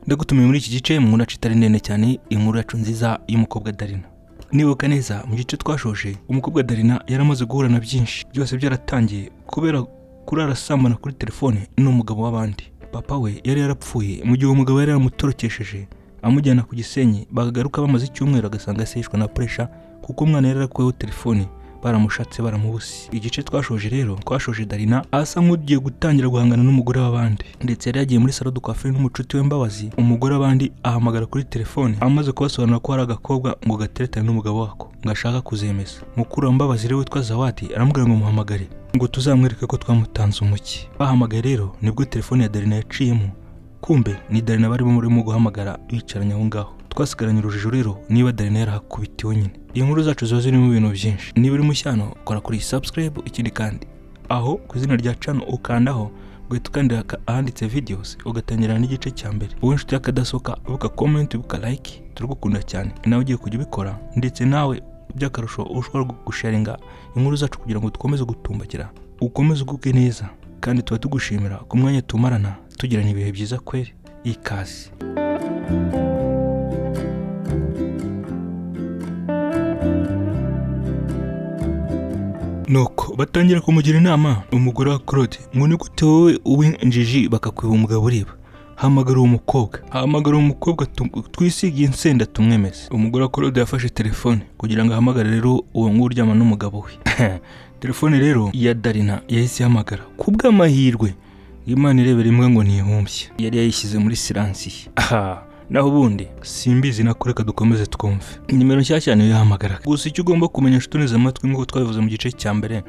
ndagutumiye muri iki gice mu nkuru yacu itari ndende cyane inkuru yacu nziza y'umukobwa darina nibuka neza mu gice twashoje umukobwa darina yaramaze guhura na byinshi byose byaratangiye kubera kurara asambana kuri telefone n'umugabo w'abandi papa we yari yarapfuye mu gihe uwo mugabo yari yaramutorokesheje amujyana ku gisenyi bagagaruka bamaze icyumweru agasanga yaseshwe na puresha kuko umwana yari yarakuweho telefone baramushatse baramubuse igice twashoje rero twashoje darina asa nk'ugiye gutangira guhangana n'umugore w'abandi ndetse yari yagiye muri salo dukwafe n'umucuti we mbabazi umugore w'abandi ahamagara kuri telefone amaze kubasobanurira ko hari agakobwa ngo gateretane n'umugabo wako ngo ashaka kuzemeza mukuru wa mbabazi rero witwa zawati aramubwira ngo muhamagare ngo tuzamwereke ko twamutanze umuki bahamagaye rero nibwo telefone ya darina yaciyemo kumbe ni darina barimo barimo guhamagara bicaranye aho ngaho twasigaranye urujijo rero niba darina yarahakubitiwe nyine inkuru zacu ziba zirimo ibintu byinshi niba uri mushyano kora kuri subscribe ikindi kandi aho ku izina rya cano ukandaho ugahita ukandira aka- ahanditse videos ugatangira n'igice cya mbere wowe inshuti y'akadasohoka buka comment buka like turagukunda cyane nawe ugiye kujya ubikora ndetse nawe by'akarusho ushobora gusharinga inkuru zacu kugira ngo dukomeze gutumbagira ukomeze ugubwe neza kandi tuba tugushimira ku mwanya tumarana tugirana ibihe byiza kweri ikaze nuko batangira kumugira inama umugore wa claude ngo ni gute wowe uw'injiji bakakwiba umugabo ureba hamagara uwo mukobwa hamagara uwo mukobwa tu- twisigiye insenda tumwemeze umugore wa claude yafashe telefone kugira ngo ahamagare rero uwo nguwo uryama n'umugabo we telefone rero ya darina yahise ihamagara ku bw'amahirwe imana irebera imbwa ngo ntihumbye yari yayishyize muri siransiye aha naho ubundi simbizi nako reka dukomeze twumve nimero nshyashya niyo yahamagaraga gusa icyo ugomba kumenya nshuti unize amatwi nk'uko twabivuze mu gice cya mbere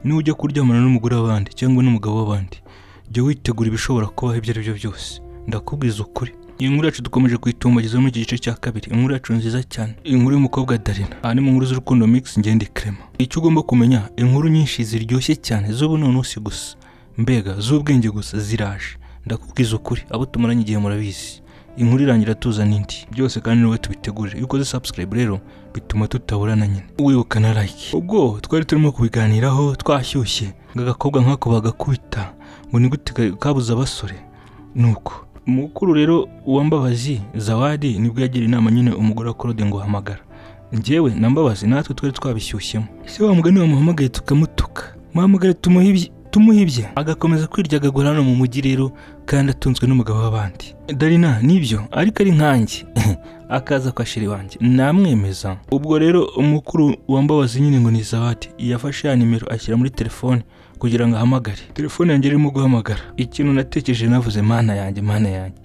ni ujya kuryamana n'umugore w'abandi cyangwa n'umugabo w'abandi jya witegura ibishobora kubaho ibyo ari byo byose ndakubwiza ukuri iyi nkuru yacu dukomeje kuyitumbagiza muri iki gice cya kabiri inkuru yacu nziza cyane inkuru y'umukobwa darina aha ni mu nkuru z'urukundo mix ngende crema icyo ugomba kumenya inkuru nyinshi ziryoshye cyane z'ubu ni umunsi gusa mbega z'ubwenge gusa ziraje ndakubwiza ukuri abo tumaranye igihe murabizi inkuru irangira tuzana indi byose kandi ni wowe tubitegurire iyo ukoze subscribe rero bituma tutaburana nyine wibuka na like ubwo twari turimo kubiganiraho twashyushye ngo agakobwa nk'ako bagakubita ngo ni gute ka- kabuze abasore nuko mukuru rero uwambabazi zawadi nibwo yagira inama nyine umugore wa claude ngo hamagara njyewe na mbabazi natwe twari twabishyushyemo ese wa mugani wamuhamagaye tukamutuka muhamagare tumuhe ibye- tumuhe ibye agakomeza kwiryagagura hano mu mujyi rero kandi atunzwe n'umugabo w'abandi darina nibyo ariko ari nkanjye akaza kwa sheri wanjye namwemeza ubwo rero umukuru wambabazi nyine ngo ni zawadi yafashe ya nimero ashyira muri telefone kugira ngo ahamagare telefone yanjye irimo guhamagara ikintu natekereje navuze mana yanjye mana yanjye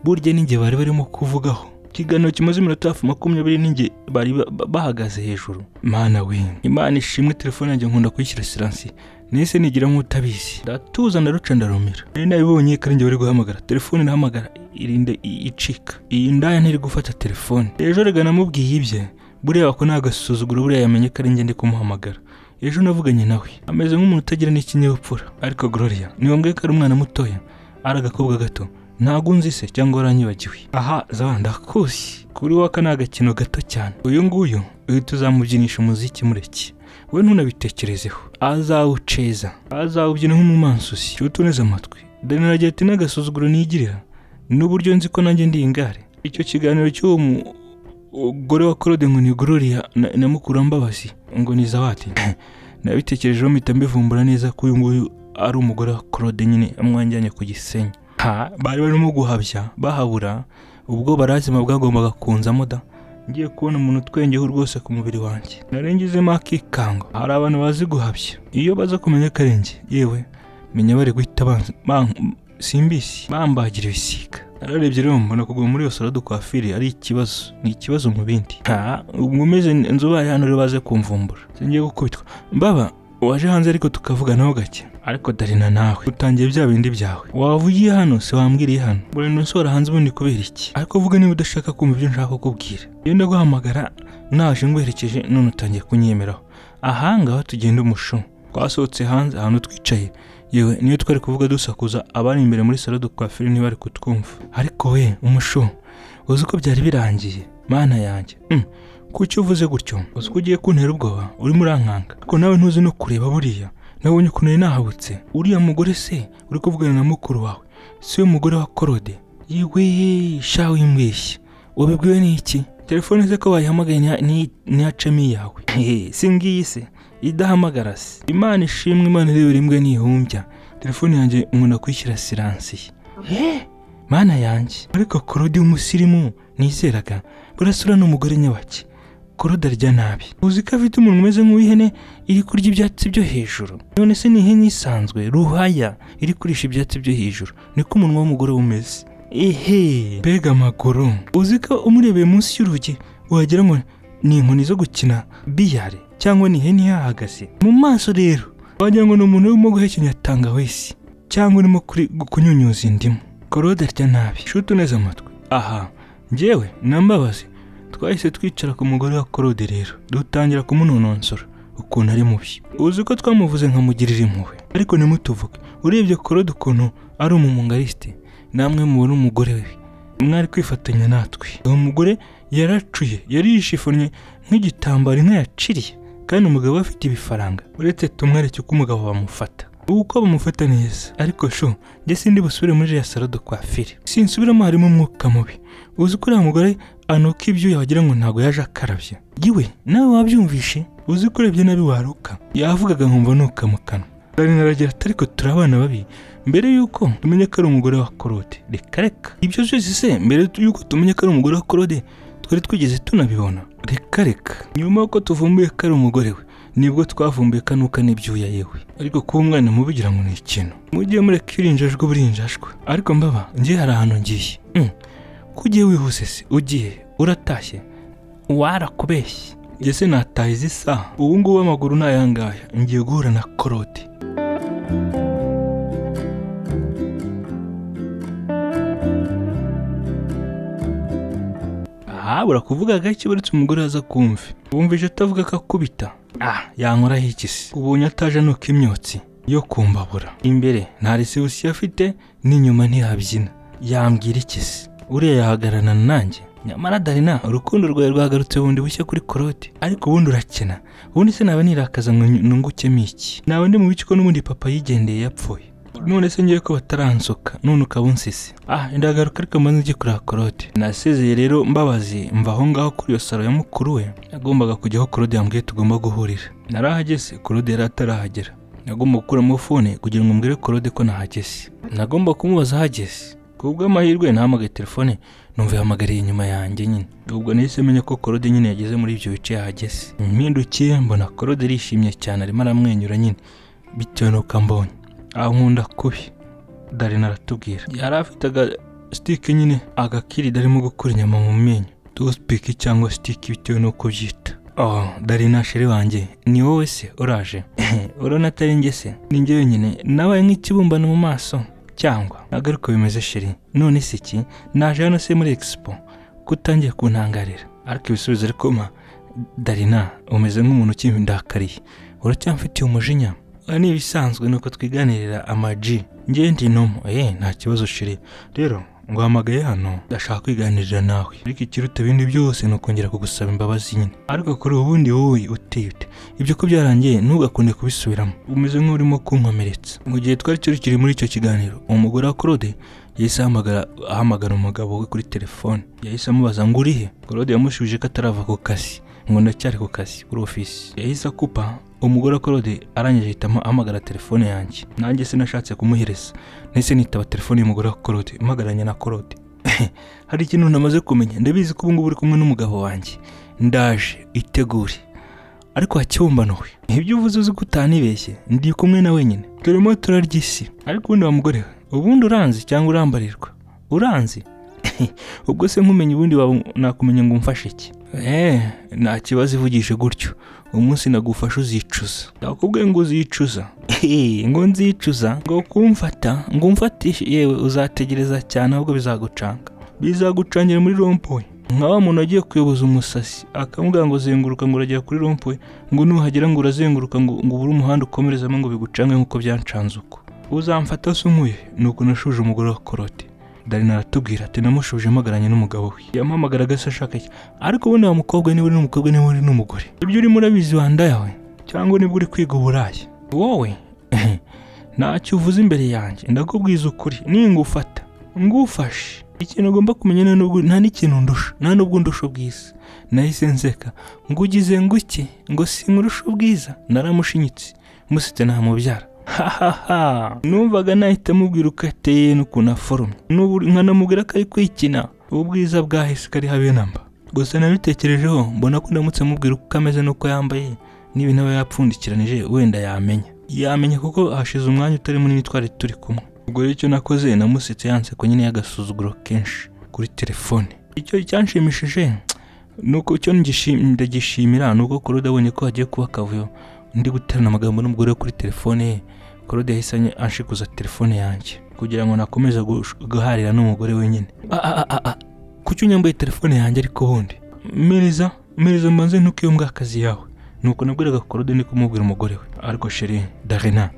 burya ninjye bari barimo kuvugaho ikiganiro kimaze iminota hafi makumyabiri ninjye bari ba- ba- bahagaze hejuru mana we imana ishimwe telefone yanjye nkunda kuyishyira siransiye nese nigira nk'utabizi ndatuza ndaruca ndarumira nari nabibonye ko ari njye bari guhamagara telefone irahamagara irinda i- icika iyi ndaya ntiri gufata telefone ejo rega namubwiye ibye buriya ko nta gasuzuguro buriya yamenye ko ari njye ndi kumuhamagara ejo navuganye nawe ameze nk'umuntu utagira n'ikinyabupfura ariko gloria ni ngombwa ko ari umwana mutoya ari agakobwa gato ntago unzi se cyangwa waranyibagiwe aha za ndakuzi kuri wowe aka ni agakino gato cyane uyu nguyu uhita uzamubyinisha umuziki mureke we ntunabitekerezeho azawuceza azawubyina nk'umumansusi cyuta uneze amatwi danira agira ati n'agasuzuguro nigirira n'uburyo nzi ko nanjye ndi ingare icyo kiganiro cy'uwo mugore wa claude ngo ni gloria na, na mukuru wa mbabazi ngo ni zawati nabitekerejeho mpita mbivumbura neza ko uyu nguyu ari umugore wa claude nyine amwanjyanye ku gisenyi ha bari barimo guhabya bahabura ubwo barazima bwagombaga kunzamo da ngiye kubona umuntu utwengeho rwose ku mubiri wanjye narengezemo akikanga hari abantu bazi guhabya iyo baza kumenya ko ari njye yewe menya bari guhita banzi- ban- simbisi bambagira ibisiga nararebye rero mbona kuguma muri iyo salo dukwafiri ari ikibazo ni ikibazo mu bindi ha ubwo umeze nzobari hano rero baze kumvumbura singiye gukubitwa mbaba waje hanze ariko tukavuganaho gake ariko darina nawe utangiye bya bindi byawe waba ugiye hano se wambwiriye hano buri nsohora hanze ubundi kubera iki ariko vuga niba udashaka kumva ibyo nshaka kukubwira iyo ndaguhamagara naje ngwerekeje none utangiye kunyemeraho ahangaha tugenda umushu twasohotse hanze ahantu twicaye yewe niyo twari kuvuga dusakuza abari imbere muri salo dukwafiri ntibari kutwumva ariko we umushu uzi ko byari birangiye mana yanjye Mm. kuki uvuze gutyo uzi ko ugiye kuntera ubwoba urimo urankanka ariko nawe ntuzi no kureba buriya nabonye ukuntu nari nahabutse uriya mugore se uri kuvugana na mukuru wawe si we mugore wa korode yiwe sha wimbeshya wabibwiwe n'iki telefone se ko wayihamagaye ntiya- ntiyi- ntiyacemo iyawe Hehe, si ngiyi se idahamagara se imana ishimwe imana irebera imbwa ntihumbya telefone yanjye umuntu akwishyira siransiye mana yanjye ariko korodi w'umusirimu nizeraga burasura ni umugore nyabaki korodi arya nabi uzi ko afite umuntu umeze nk'uw'ihene iri kurya ibyatsi byo hejuru none se ni ihene isanzwe ruhaya iri kurisha ibyatsi byo hejuru niko umunwa w'umugore umeze ehe mbega amaguru uzi ko umurebeye munsi y'urugi wagira ngo ni inkoni zo gukina biyare cyangwa ni ihene ihahagaze mu maso rero wagira ngo ni umuntu urimo guhekenya tangawisi cyangwa urimo kuri- kunyunyuza indimu korode arya nabi shuti uneze amatwi aha njyewe na mbabazi twahise twicara ku mugore wa korode rero dutangira kumunonosora ukuntu ari mubi uzi ko twamuvuze nkamugirira impuhwe ariko ntimutuvuge urebye korode ukuntu ari umumugarisite namwe mubona umugore we mwari kwifatanya natwe uwo mugore yaracuye yarishifonye nk'igitambaro inka yaciriye kandi umugabo we afite ibifaranga uretse tumwereke uko umugabo bamufata uko bamufata neza ariko sho njye sindi busubire muri ya salo de coiffure sinsubiramo harimo umwuka mubi uzi ko uriya mugore anuka ibyuya wagira ngo ntabwo yaje akarabye yewe nawe wabyumvishe uzi ko urebye nabi waruka yavugaga nkumva nuka mu kanwa Rari naragira ati ariko turi abana babi mbere yuko tumenye ko ari umugore wa korode reka reka ibyo byose se mbere yuko tumenye ko ari umugore wa korode twari twigeze tunabibona reka reka nyuma yuko tuvumbuye ko ari umugore we nibwo twavumbuye kanuka n'ibyuya yewe ariko kuba umwana mubigira ngo ni ikintu mujye mureka irinjajwe uburinjajwe ariko mbaba ngiye hari ahantu ngiye Mm. ko ugiye wihuse se ugiye uratashye warakubeshye njye se nataye izi saha ubu ngubu amaguru ni ayangaya ngiye guhura na korode aha burakuvuga gake uretse umugore waza kumva wumvije atavuga ko akubita ah yankoraho iki se ubonye ataje nuko imyotsi yo kumbabura imbere nta resebusiyo afite n'inyuma ntihabyina yambwira iki se uriya yahagararana nanjye nyamara darina urukundo rwawe rwagarutse bundi bushya kuri korode ariko ubundi urakena ubundi se naba nirakaza ngo nungukemo iki naba ndi mu biciko n'ubundi papa yigendeye yapfuye none se ngiye ko bataransuka none ukaba unsisi ah ndagaruka ariko mbanza njye kureba korode nasezeye rero mbabazi mva aho ngaho kuri iyo saro ya mukuru we nagombaga kujya aho korode yambwiye tugomba guhurira narahageze korode yari atarahagera nagomba gukuramo fone kugira ngo mbwire korode ko nahageze nagomba kumubaza ahageze ku bw'amahirwe nahamagaye telefone numva yahamagariye inyuma yanjye nyine ubwo nahise menya ko korode nyine yageze muri ibyo bice yahageze mpindukiye mbona korode arishimye cyane arimo aramwenyura nyine bitewe n'uko ambonye ankunda kubi darina aratubwira yari afite agasitike nyine agakirida arimo gukura inyama mu menyo tusipiki cyangwa sitike bitewe n'uko byita oh darina sheri wanjye ni wowe se uraje urabona atari njye se ni njye wenyine nabaye nk'ikibumbano mu maso cyangwa nagaruka bimeze sheri none se iki naje hano se muri expo kutangiye kuntangarira ariko ibisubizo ariko ma darina umeze nk'umuntu ukimbindakariye uracyamfitiye umujinya Aha ni ibisanzwe nuko twiganirira amaji ngewe ndi nomo eh nta kibazo shiri rero nguhamagaye hano ndashaka kwiganirira nawe ariko ikiruta ibindi byose ni ukongera kugusaba imbabazi nyine ariko kuri ubundi wowe uteye ute ibyo ko byarangiye ntugakunde kubisubiramo umeze nk'urimo kunkomeretsa mu gihe twari turi kiri muri icyo kiganiro umugore wa korode yahise ahamagara ahamagara umugabo we kuri telefone yahise amubaza ngo urihe korode yamushubije ko atarava ku kazi ngo ndacyari ku kazi kuri ofisi yahise akupa umugore wa korode arangije ahitamo ahamagara telefone yanjye nanjye sinashatse kumuhereza nahise nitaba telefone y'umugore wa korode mpagaranye na korode hari ikintu namaze kumenya ndabizi ko ubungubu uri kumwe n'umugabo wanjye ndaje itegure ariko hakibumbano we ibyo uvuze uzi ko utanibeshye ndi kumwe na wenyine turimo turarya isi ariko ubundi wa mugore we ubundi uranzi cyangwa urambarirwa uranzi ubwo se nkumenya ubundi waba nakumenya ngo umfashe iki eee nta kibazo ivugishe gutyo umunsi nagufasha uzicuza ndakubwiye ngo uzicuza Ehe, ngo nzicuza ngo kumfata ngo umfatishe yewe uzategereza cyane ahubwo bizagucanga bizagucangira muri rompuwe nka wa muntu agiye kuyoboza umusasi akamubwira ngo zenguruka ngo uragera kuri rompuwe ngo nuhagera ngo urazenguruka ngo ngo ubure umuhanda ukomerezamo ngo bigucange nk'uko byancanze uko uzamfata se unkuye ni uko nashuje umugore wa korote darina aratubwira ati namushubije mpagaranye n'umugabo we yampamagaraga se ashaka iki ariko ubundi wa mukobwa niba uri n'umukobwa niba uri n'umugore ibyo urimo urabizi wanda yawe cyangwa nibwo uri kwiga uburaya wowe ntacyo uvuze imbere yanjye ndakubwiza ukuri ningufata ngufashe ikintu ugomba kumenya nta n'ubwo nta n'ikintu ndusha nta n'ubwo ndusha ubwiza nahise nseka ngo ugize nguke ngo sinkurusha ubwiza naramushinyitse musetse ntamubyara hahaha numvaga nahita amubwira uko ateye n'ukuntu aforomye n'ubu nkanamubwira ko ari kwikina ubwiza bwahise kari habe namba gusa nabitekerejeho mbona ko ndamutse amubwira uko ameze n'uko yambaye n'ibintu aba yapfundikiranije wenda yamenya yamenya kuko hashize umwanya utari munini twari turi kumwe ubwo rero icyo nakoze namusetse yanseko nyine y'agasuzuguro kenshi kuri telefone icyo cyanshimishije nuko icyo ndagishimira ni uko korode abonye ko hagiye kuba akavuyo ndi guterana amagambo n'umugore we kuri telefone ye korode yahise anshikuza telefone yanjye kugira ngo nakomeze guharira n'umugore wenyine kuki unyambaye telefone yanjye ariko bundi mpereza mpereza mbanze ntukiyumve akazi yawe nuko nabwiraga korode ndi kumubwira umugore we ariko sheri darena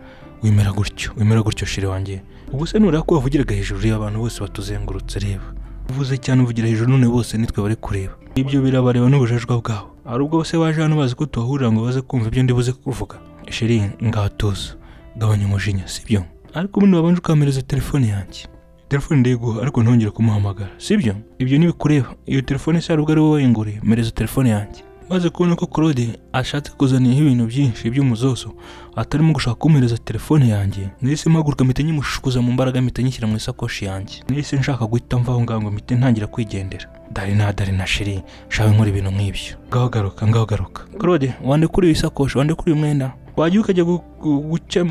wemera gutyo wemera gutyo sheri wanjye ubu se nureba ko wavugiraga hejuru y'abantu bose batuzengurutse reba uvuze cyane uvugira hejuru none bose nitwe bari kureba ibyo birabareba n'ubujajwa bwabo hari ubwo se baje hano bazi ko tuhahurira ngo baze kumva ibyo ndibuze kuvuga sheri ngatuza gabanya umujinya sibyo ariko ubundi wabanje ukamereza telefone yanjye telefone ndiguha ariko ntongere kumuhamagara sibyo ibyo ntibikureba iyo telefone se hari ubwo ari wowe wayinguriye mereza telefone yanjye maze kubona ko korode ashatse kuzaniyeho ibintu byinshi by'umuzozo atarimo gushaka kumpereza telefone yanjye nahise mpaguruka mpita nyimushukuza mu mbaraga mpita nyishyira mu isakoshi yanjye nahise nshaka guhita mva aho ngaho ngo mpite ntangira kwigendera dari na dari na sheri nshaka nkora ibintu nk'ibyo ngaho garuka ngaho garuka korode wande kuri iyo isakoshi wande kuri uyu mwenda wajya ukajya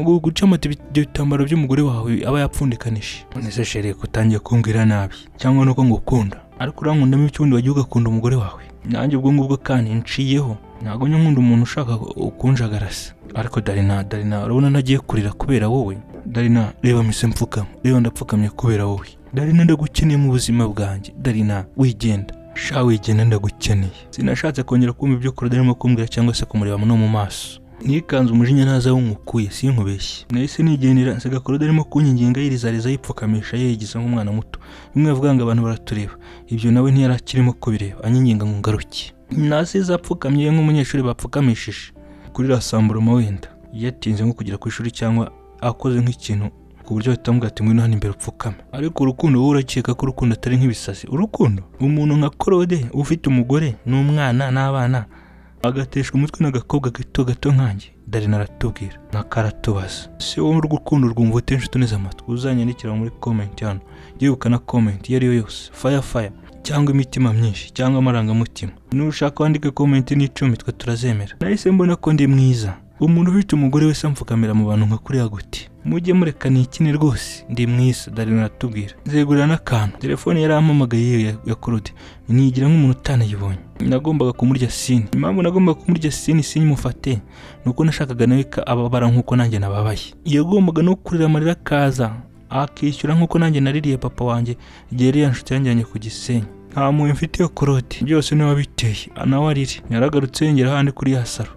gucamata ibyo bitambaro by'umugore wawe aba yapfundikanije nese sheri kutangiye kumbwira nabi cyangwa nuko ngukunda ariko urankundamo icy'ubundi wagiye ugakunda umugore wawe nanjye ubwo ngubwo kandi nciyeho ntabwo njya nkunda umuntu ushaka ukunjagarasa ariko darina darina urabona ntagiye kurira kubera wowe darina reba mise mfukama reba ndapfukamye kubera wowe darina ndagukeneye mu buzima bwanjye darina wigenda sha wigenda ndagukeneye sinashatse kongera kumva ibyo kurada arimo kumbwira cyangwa se kumureba no mu maso nikanze umujinya ntaza wungukuye sinkubeshye nahise nigendera nsiga korode arimo kunyiginga yirizariza yipfukamisha yegiza nk'umwana muto bimwe avuga ngo abantu baratureba ibyo nawe ntiyari akirimo kubireba anyiginga ngo ngaruke nasize apfukamye nk'umunyeshuri bapfukamishije kuri rasamburoma wenda yatinze nko kugera ku ishuri cyangwa akoze nk'ikintu ku buryo bahita bamubwira ati ngwino hano imbere upfukame ariko urukundo wowe urakeka ko urukundo atari nk'ibisazi urukundo umuntu nka korode ufite umugore n'umwana n'abana agateshwa umutwe n'agakobwa gato gato nkanjye darina aratubwira ntakaratubaza si wowe urw'urukundo rwumva utenshi utuneze amatwi uzanyandikira muri komenti hano yegukana komenti iyo ari yo yose faya faya cyangwa imitima myinshi cyangwa amarangamutima nushaka wandike komenti n'icumi twe turazemera nahise mbona ko ndi mwiza umuntu ufite umugore wese amfukamira mu bantu nka kuriya guti mujye mureka nikine rwose ndi mwiza darina aratubwira nzegurira n'akantu telefone yarampamagaye ya, ya korode nigira nk'umuntu utanayibonye nagombaga kumurya sini impamvu nagombaga kumurya sini sini mufate ni uko nashakaga nawe ababara nk'uko nanjye nababaye yagombaga no kurira amarira akaza akishyura nk'uko nanjye naririye papa wanjye igihe yari yanshuti yanjyanye ku gisenyi nta muntu mfite iyo korode byose niwe wabiteye nawe arire yaragarutse yongera ahandi kuri ya saro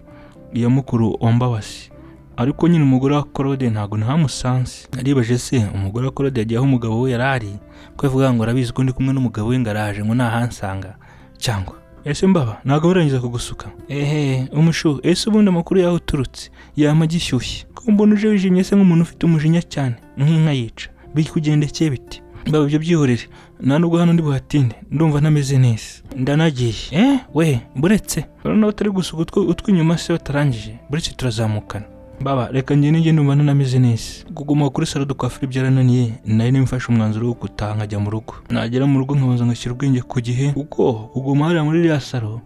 iya mukuru wambabasi ariko nyine umugore wa korode ntabwo ntamusanze aribaje se umugore wa korode yagiye aho umugabo we yari ari ko yavuga ngo arabizi ko ndi kumwe n'umugabo we ngo araje ngo ntahansanga cyangwa ese mbaba ntabwo barangiza kugusuka ehe umushu ese ubundi amakuru yawe uturutse yama agishyushye ko mbona uje wijimye se nk'umuntu ufite umujinya cyane nk'inka yica bikugendekeye bite mbaba ibyo byihorere nta nubwo hano ndi buhatinde ndumva ntameze neza ndanagiye eh we buretse urabona batari gusuka utw'inyuma se batarangije buretse turazamukana baba reka njye nijye ndumva ntanameze neza kuguma kuri salo dukwafira byarananiye nari nimfashe umwanzuro wo gutaha nkajya mu rugo nagera mu rugo nkabanza ngashyira ubwenge ku gihe kuko kuguma hariya muri iriya salo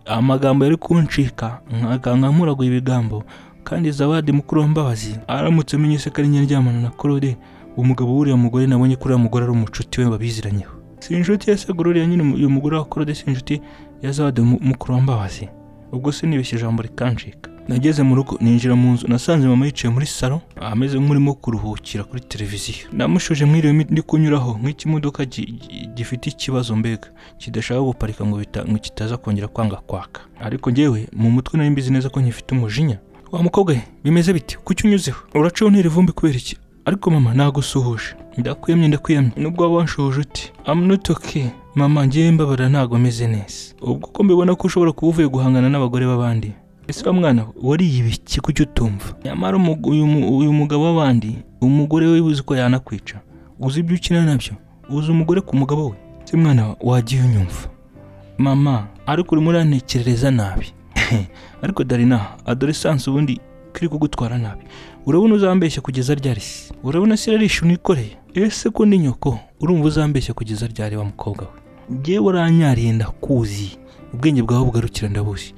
amagambo yari kuncika nkaganga nkuraguye ibigambo kandi zawadi mukuru wambabazi aramutse amenye se ko ari nyaryamana na korode umugabo w'uriya mugore nabonye ko uriya mugore ari umucuti we babiziranyeho si inshuti ya segururiya nyine uyu mugore wa korode si inshuti ya zawadi mukuru wambabazi ubwo se nibeshye ijambo rikanjika nageze mu rugo ninjira mu nzu nasanze mama yicaye muri salo ameze nk'urimo kuruhukira kuri televiziyo namushuje mwiriwe ndi kunyuraho nk'ikimodoka gifite ikibazo mbega kidashaka guparika ngo kitaza kongera kwanga kwaka ariko ngewe mu mutwe nari mbizi neza ko nkifite umujinya wa mukobwa bimeze biti kuki unyuzeho uracaho ntera ivumbi kubera iki ariko mama nagusuhuje ndakwiyemye ndakwiyemye nubwo waba wanshoje uti I'm not okay mama ngiye mbabara ntabwo ameze neza ubwo ko mbibona ko ushobora kuba uvuye guhangana n'abagore b'abandi ese wa mwana wariye ibiki kuki utumva nyamara uyu mugabo w'abandi umugore we uzi ko yanakwica uzi ibyo ukina nabyo uzi umugore ku mugabo we se mwana wagiye unyumva mama ariko urimo urantekerereza nabi ariko darina adoresanse ubundi kiri kugutwara nabi urabona uzambeshya kugeza ryari se urabona se irarisha unikoreye ese ko ni nyoko urumva uzambeshya kugeza ryari wa mukobwa we ngewe uranyariye ndakuzi ubwenge bwawe bugarukira ndabuzi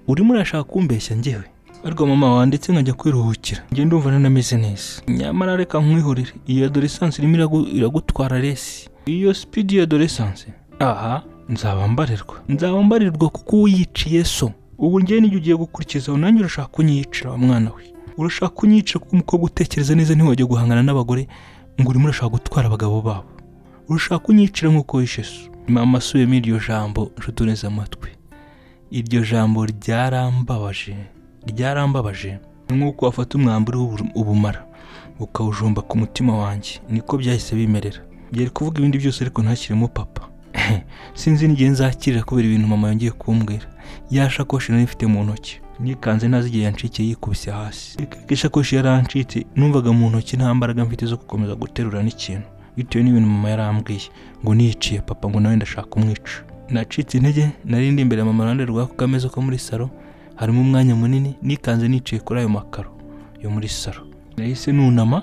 urimo urashaka kumbeshya ngewe ariko mama wanditse nkajya kwiruhukira njye ndumva nanameze neza nyamara reka nkwihorere iyo adoresanse irimo iragu- iragutwara resi iyo sipidi ya adoresanse aha nzaba mbarirwa nzaba mbarirwa kuko uyiciye so ubu njye n'iyo ugiye gukurikizaho nanjye urashaka kunyicira wa mwana we urashaka kunyicira kuko umukobwa utekereza neza ntiwajya guhangana n'abagore ngo urimo urashaka gutwara abagabo babo urashaka kunyicira nk'uko wishe so mama asubiyemo iryo jambo ncutuneze amatwi iryo jambo ryarambabaje ryarambabaje ni nk'uko wafata umwambaro ubumara ukawujomba ku mutima wanjye niko byahise bimerera byari kuvuga ibindi byose ariko ntashyiremo papa sinzi n'igihe nzakirira kubera ibintu mama yongeye kumbwira ya shakoshi nari mfite mu ntoki nikanze ntazi igihe yancikiye yikubise hasi Ka ishakoshi yarancitse numvaga mu ntoki nta mbaraga mfite zo gukomeza guterura n'ikintu bitewe n'ibintu mama yarambwiye ngo niyiciye papa ngo nawe ndashaka kumwica nacitse intege nari ndi imbere ya mama iruhande rw'ako kameza ko muri salo harimo umwanya munini nikanze niciye kuri ayo makaro yo muri salo nahise nunama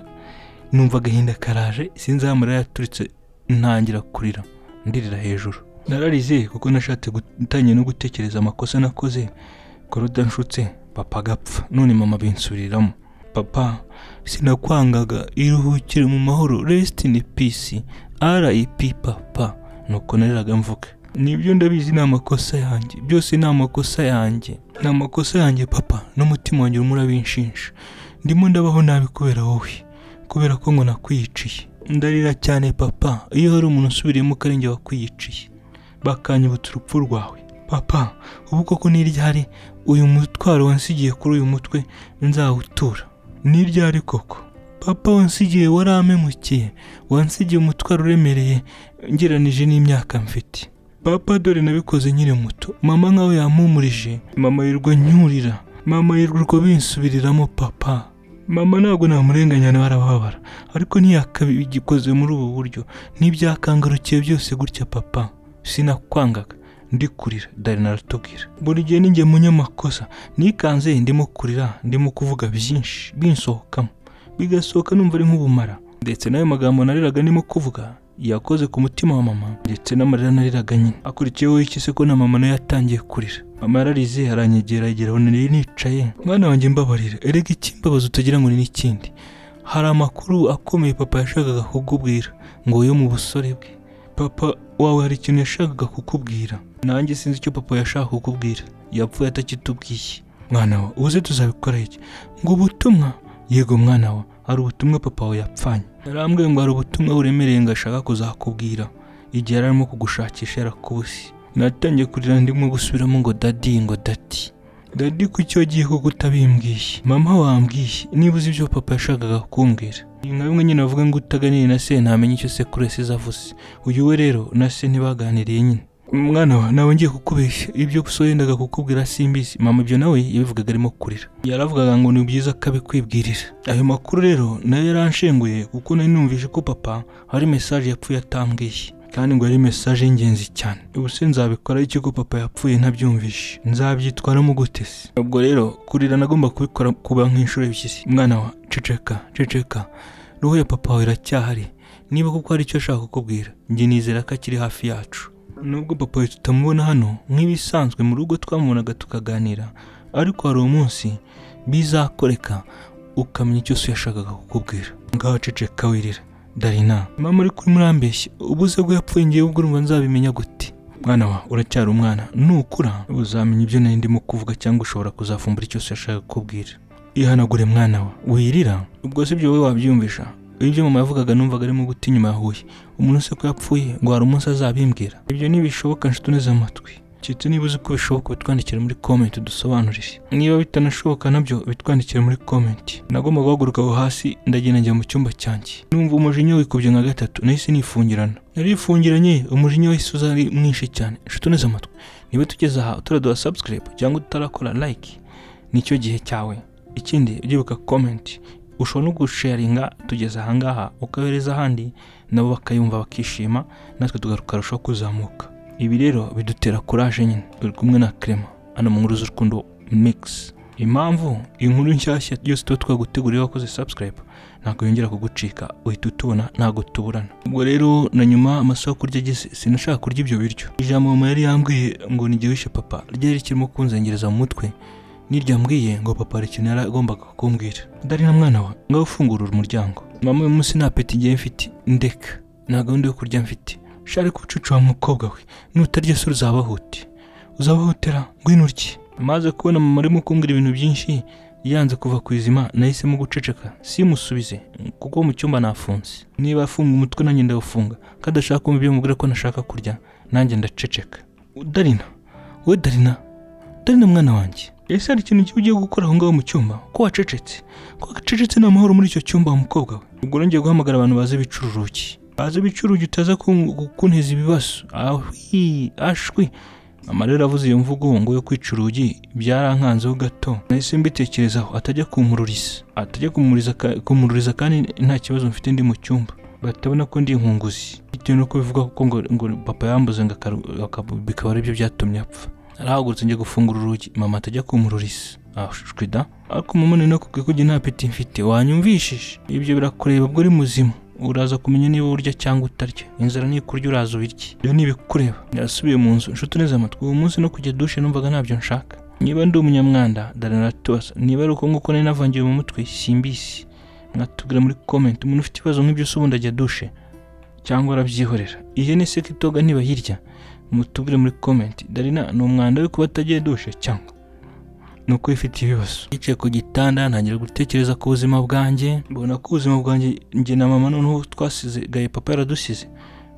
numva agahinda karaje sinzi aho amarira yaturitse ntangira kurira ndirira hejuru nararize kuko nashatse gutangira no gutekereza amakosa nakoze kuruda nshutse papa agapfa none mama binsubiriramo papa sinakwangaga iruhukire mu mahoro resiti ni pisi rip papa nuko nariraga mvuga nibyo ndabizi ni amakosa yanjye byose ni amakosa yanjye ni amakosa yanjye papa n'umutima wanjye urimo urabinshinja ndimo ndabaho nabi kubera wowe kubera ko ngo nakwiyiciye ndarira cyane papa iyo hari umuntu usubiriyemo ukaringe wakwiyiciye bakanyibutsa urupfu rwawe papa ubu koko ni ryari uyu mutwaro wansigiye kuri uyu mutwe nzawutura ni ryari koko papa wansigiye warampemukiye wansigiye umutwaro uremereye ngeranije n'imyaka mfite papa dore nabikoze nkiri muto mama nkawe yampumurije mama yirirwa nyurira mama yirirwa binsubiriramo papa mama ntabwo namurenganya nawe arababara ariko ntiyakabigikoze muri ubu buryo n'ibyakangarukiye byose gutya papa sinakwangaga ndi kurira dari naratubwira buri gihe ninjye munyamakosa nikanze ndimo kurira ndimo kuvuga byinshi binsohokamo bigasohoka numva ari nk'ubumara ndetse n'ayo magambo nariraga ndimo kuvuga yakoze ku mutima wa mama ndetse n'amarira nariraga nyine akurikiyeho iki se ko na mama nayo yatangiye kurira mama yararize aranyegera yegera abona nari nicaye mwana wanjye mbabarira erega ikimbabaza utagira ngo ni n'ikindi hari amakuru akomeye papa yashakaga kukubwira ngo yo mu busore bwe papa wawe hari ikintu yashakaga kukubwira nanjye sinzi icyo papa yashaka kukubwira yapfuye atakitubwiye mwana wa uze tuzabikora iki ngo ubutumwa yego mwana wa hari ubutumwa papa wawe yapfanye yarambwiye ngo hari ubutumwa buremereye ngo ashaka kuzakubwira igihe yari arimo kugushakisha yarakubuze natangiye kurira ndimo gusubiramo ngo dadi ngo dadi dadi kuki wagiye kuko utabimbwiye mama wambwiye niba uzi ibyo papa yashakaga kumbwira ni nka bimwe nyine bavuga ngo utaganiriye na se ntamenya icyo sekuru yasize avuze uyu we rero na se ntibaganiriye nyine mwana wa nawe ngiye kukubeshya ibyo gusa yendaga kukubwira simbizi mama ibyo nawe yabivugaga arimo kurira yaravugaga ngo ni byiza ko abikwibwirira ayo makuru rero nayo yaranshenguye kuko nari numvise ko papa hari mesaje yapfuye atambwiye kandi ngo yari mesaje y'ingenzi cyane ubu se nzabikora iki ko papa yapfuye ntabyumvishe nzabyitwaramo gute se ubwo rero kurira nagomba kubikora kuba nk'inshuro ebyiri mwana wa ceceka ceceka roho ya papa wawe iracyahari niba kuko hari icyo ashaka kukubwira njye nizera ko akiri hafi yacu nubwo papa we tutamubona hano nk'ibisanzwe mu rugo twamubonaga tukaganira ariko hari umunsi bizakoreka ukamenya icyo se yashakaga kukubwira ngaho ceceka wirira darina mama uri kuri murambeshya ubuze bwo yapfuye ngewe ubwo urumva nzabimenya gute mwana wa uracyari umwana nukura uzamenya ibyo nari ndimo kuvuga cyangwa ushobora kuzafumbura icyo se yashaka kukubwira ihanagure mwana wa wirira ubwo se ibyo wowe wabyiyumvisha ibyo mama yavugaga numvaga arimo guta inyuma ya huye umuntu se ko yapfuye ngo hari umunsi azabimbwira ibyo ntibishoboka nshuti neza amatwi Cyitse niba uzi ko bishoboka bitwandikire muri comment dusobanurire niba bitanashoboka nabyo bitwandikire muri comment nagomba guhaguruka aho hasi ndagenda njya mu cyumba cyanjye numva umujinya wikubye nka gatatu nahise nifungirana narifungiranye umujinya wahise uza ari mwinshi cyane nshuti neza amatwi niba tugeze aha utaraduha subscribe cyangwa utarakora like nicyo gihe cyawe ikindi ujye wibuka comment ushobora no gusharinga tugeze ahangaha ukohereza ahandi nabo bakayumva bakishima natwe tukarushaho kuzamuka ibi rero bidutera kuraje nyine turi kumwe na kerema hano mu nkuru z'urukundo mix impamvu inkuru nshyashya yose tuba twaguteguriye wakoze subscribe ntabwo yongera kugucika uhita utubona ntabwo tuburana ubwo rero na nyuma amasaha yo kurya ageze sinashaka kurya ibyo biryo ijambo mama yari yambwiye ngo ntigihishe papa ryari kirimo kunzengereza mu mutwe n'iryambwiye ngo papa hari ikintu yari agombaga kumbwira dari na mwana we ngaho ufungurira umuryango mama uyu munsi nta peti ngiye mfite ndeka nta gahunda yo kurya mfite shari kucucu wa mukobwa we nutarya se uzabahuti uzabahutera ngwino urye maze kubona mama arimo kumbwira ibintu byinshi yanze kuva ku izima nahisemo guceceka simusubize kuko mu cyumba nafunze niba afunga umutwe nanjye ndawufunga ko adashaka kumva ibyo mubwira ko nashaka kurya nanjye ndaceceka darina we darina darina mwana wanjye ese hari ikintu kiba ugiye gukora aho ngaho mu cyumba ko wacecetse ko wacecetse ni amahoro muri icyo cyumba wa mukobwa we ubwo nongeye guhamagara abantu bazi ibicururuki bazi ibicururuki utaza kunteza ibibazo ahwi ashwi mama rero avuze iyo mvugo ngo yo kwica urugi byarankanzeho gato nahise mbitekerezaho atajya kumururiza atajya kumururiza ka- kumururiza kandi nta kibazo mfite ndi mu cyumba batabona ko ndi inkunguzi bitewe nuko bivuga ko ngo, ngo papa yambuze ngo akaru- aka- bikaba aribyo byatumye apfa arahagurutse njya gufungura urugi mama atajya kumururiza ashwida ariko mama ni nakubwiye ko njye nta peti mfite wanyumvishije ibyo birakureba ubwo uri muzima uraza kumenya niba urya cyangwa utarya inzara nikurya uraza ubirye ibyo ni ibikureba yasubiye mu nzu inshuti neza amatwi uwo munsi no kujya dushe numvaga ntabyo nshaka niba ndi umunyamwanda daranatosa niba ari uko nguko nari navangiwe mu mutwe simbisi mwatubwira muri comment umuntu ufite ibibazo nk'ibyo se ubundi ajya dushe cyangwa arabyihorera ihene se ko itoga ntibahirya mutubwire muri comment darina ni umwanda we kuba atagiye dushe cyangwa ni uko ifite ibibazo yicaye ku gitanda ntangira gutekereza ku buzima bwanjye mbona ko ubuzima bwanjye njye na mama noneho twasize gaye papa yaradusize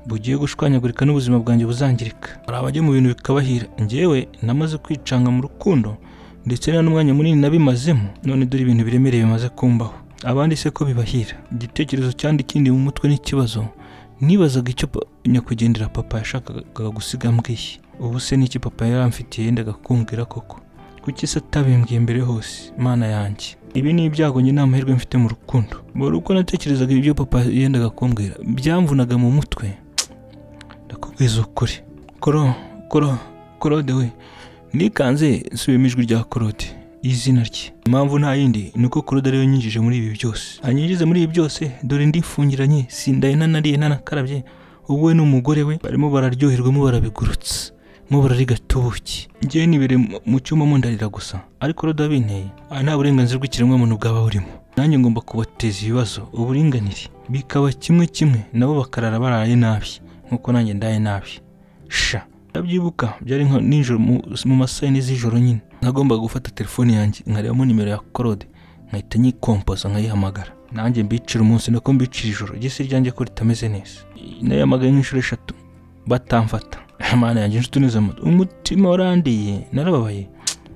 bugiye gushwanyagurika n'ubuzima bwanjye buzangirika hari abajya mu bintu bikabahira njyewe namaze kwicanga mu rukundo ndetse nta n'umwanya munini nabimazemo none dore ibintu biremereye bimaze kumbaho abandi se ko bibahira igitekerezo cyandi ikindi mu mutwe n'ikibazo nibazaga icyo pa- nyakwigendera papa yashakaga gusiga mbwiye ubu se n'iki papa yari amfitiye yendaga kumbwira koko kuki se atabimbwiye mbere hose mana yanjye ibi ni ibyago njye nta mahirwe mfite mu rukundo buri uko natekerezaga ibyo papa yendaga kumbwira byamvunaga mu mutwe ndakubwiza ukuri koro koro korode we nikanze nsubiyemo ijwi rya korode izina rye impamvu nta yindi ni uko korode ariyo nyinjije muri ibi byose anyinjize muri ibi byose dore ndifungiranye sindaye ntanariye ntanakarabye ubu we n'umugore we barimo bararyoherwamo barabigurutsa mo barariga tubuki ngewe nibereye mu- mu cyumba mundarira gusa ariko korode abinteye aha nta burenganzira bw'ikiremwamuntu bwaba burimo nanjye ngomba kubateza ibibazo uburinganire bikaba kimwe kimwe nabo bakarara baraye nabi nk'uko nanjye ndaye nabi sha ndabyibuka byari nka nijoro mu- mu masaha yine z'ijoro nyine nagombaga gufata telefone yanjye nkarebamo nimero ya korode nkahita nyikompoza nkayihamagara nanjye mbicira umunsi nako mbicira ijoro igisi ryanjye ko ritameze neza nayihamagaye nk'inshuro eshatu batamfata mana yanjye inshuti neza amata umutima warandiye narababaye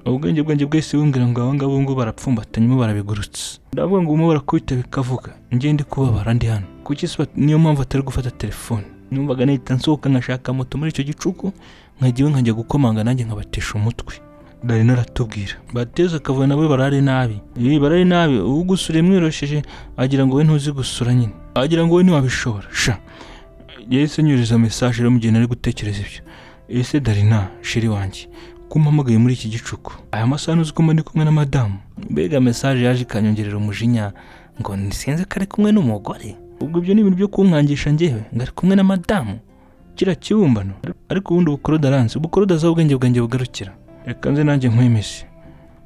ubwenge bwanjye bwese bumbwira ngo aba ngabo ngo barapfumbata nyuma barabigurutsa ndavuga ngo umwe barakubita bikavuga njye ndi kubabara ndi hano kuki se bat- niyo mpamvu atari gufata telefone numvaga nahita nsohoka nkashaka moto muri icyo gicuku nkajya iwe nkajya gukomanga nanjye nkabatesha umutwe nari naratubwira bateze akavuyo nawe barare nabi Ibi barare nabi ugusura yamwiyorosheje agira ngo we ntuzi gusura nyine agira ngo we ntiwabishobora sha yahise anyuriza mesaje rero mu gihe nari gutekereza ibyo ese darina shiri wanjye kumpamagaye muri iki gicuku aya masaha ntuzi ko mba ndi kumwe na madamu mbega mesaje yaje ikanyongerera umujinya ngo nisenze ko ari kumwe n'umugore ubwo ibyo ni ibintu byo kunkangisha njyewe ngo ari kumwe na madamu kiriya kibumbano ariko ubundi ubukoroda aranze ubukoroda azaho ubwenge bwanjye bugarukira reka nze nanjye nkwemeze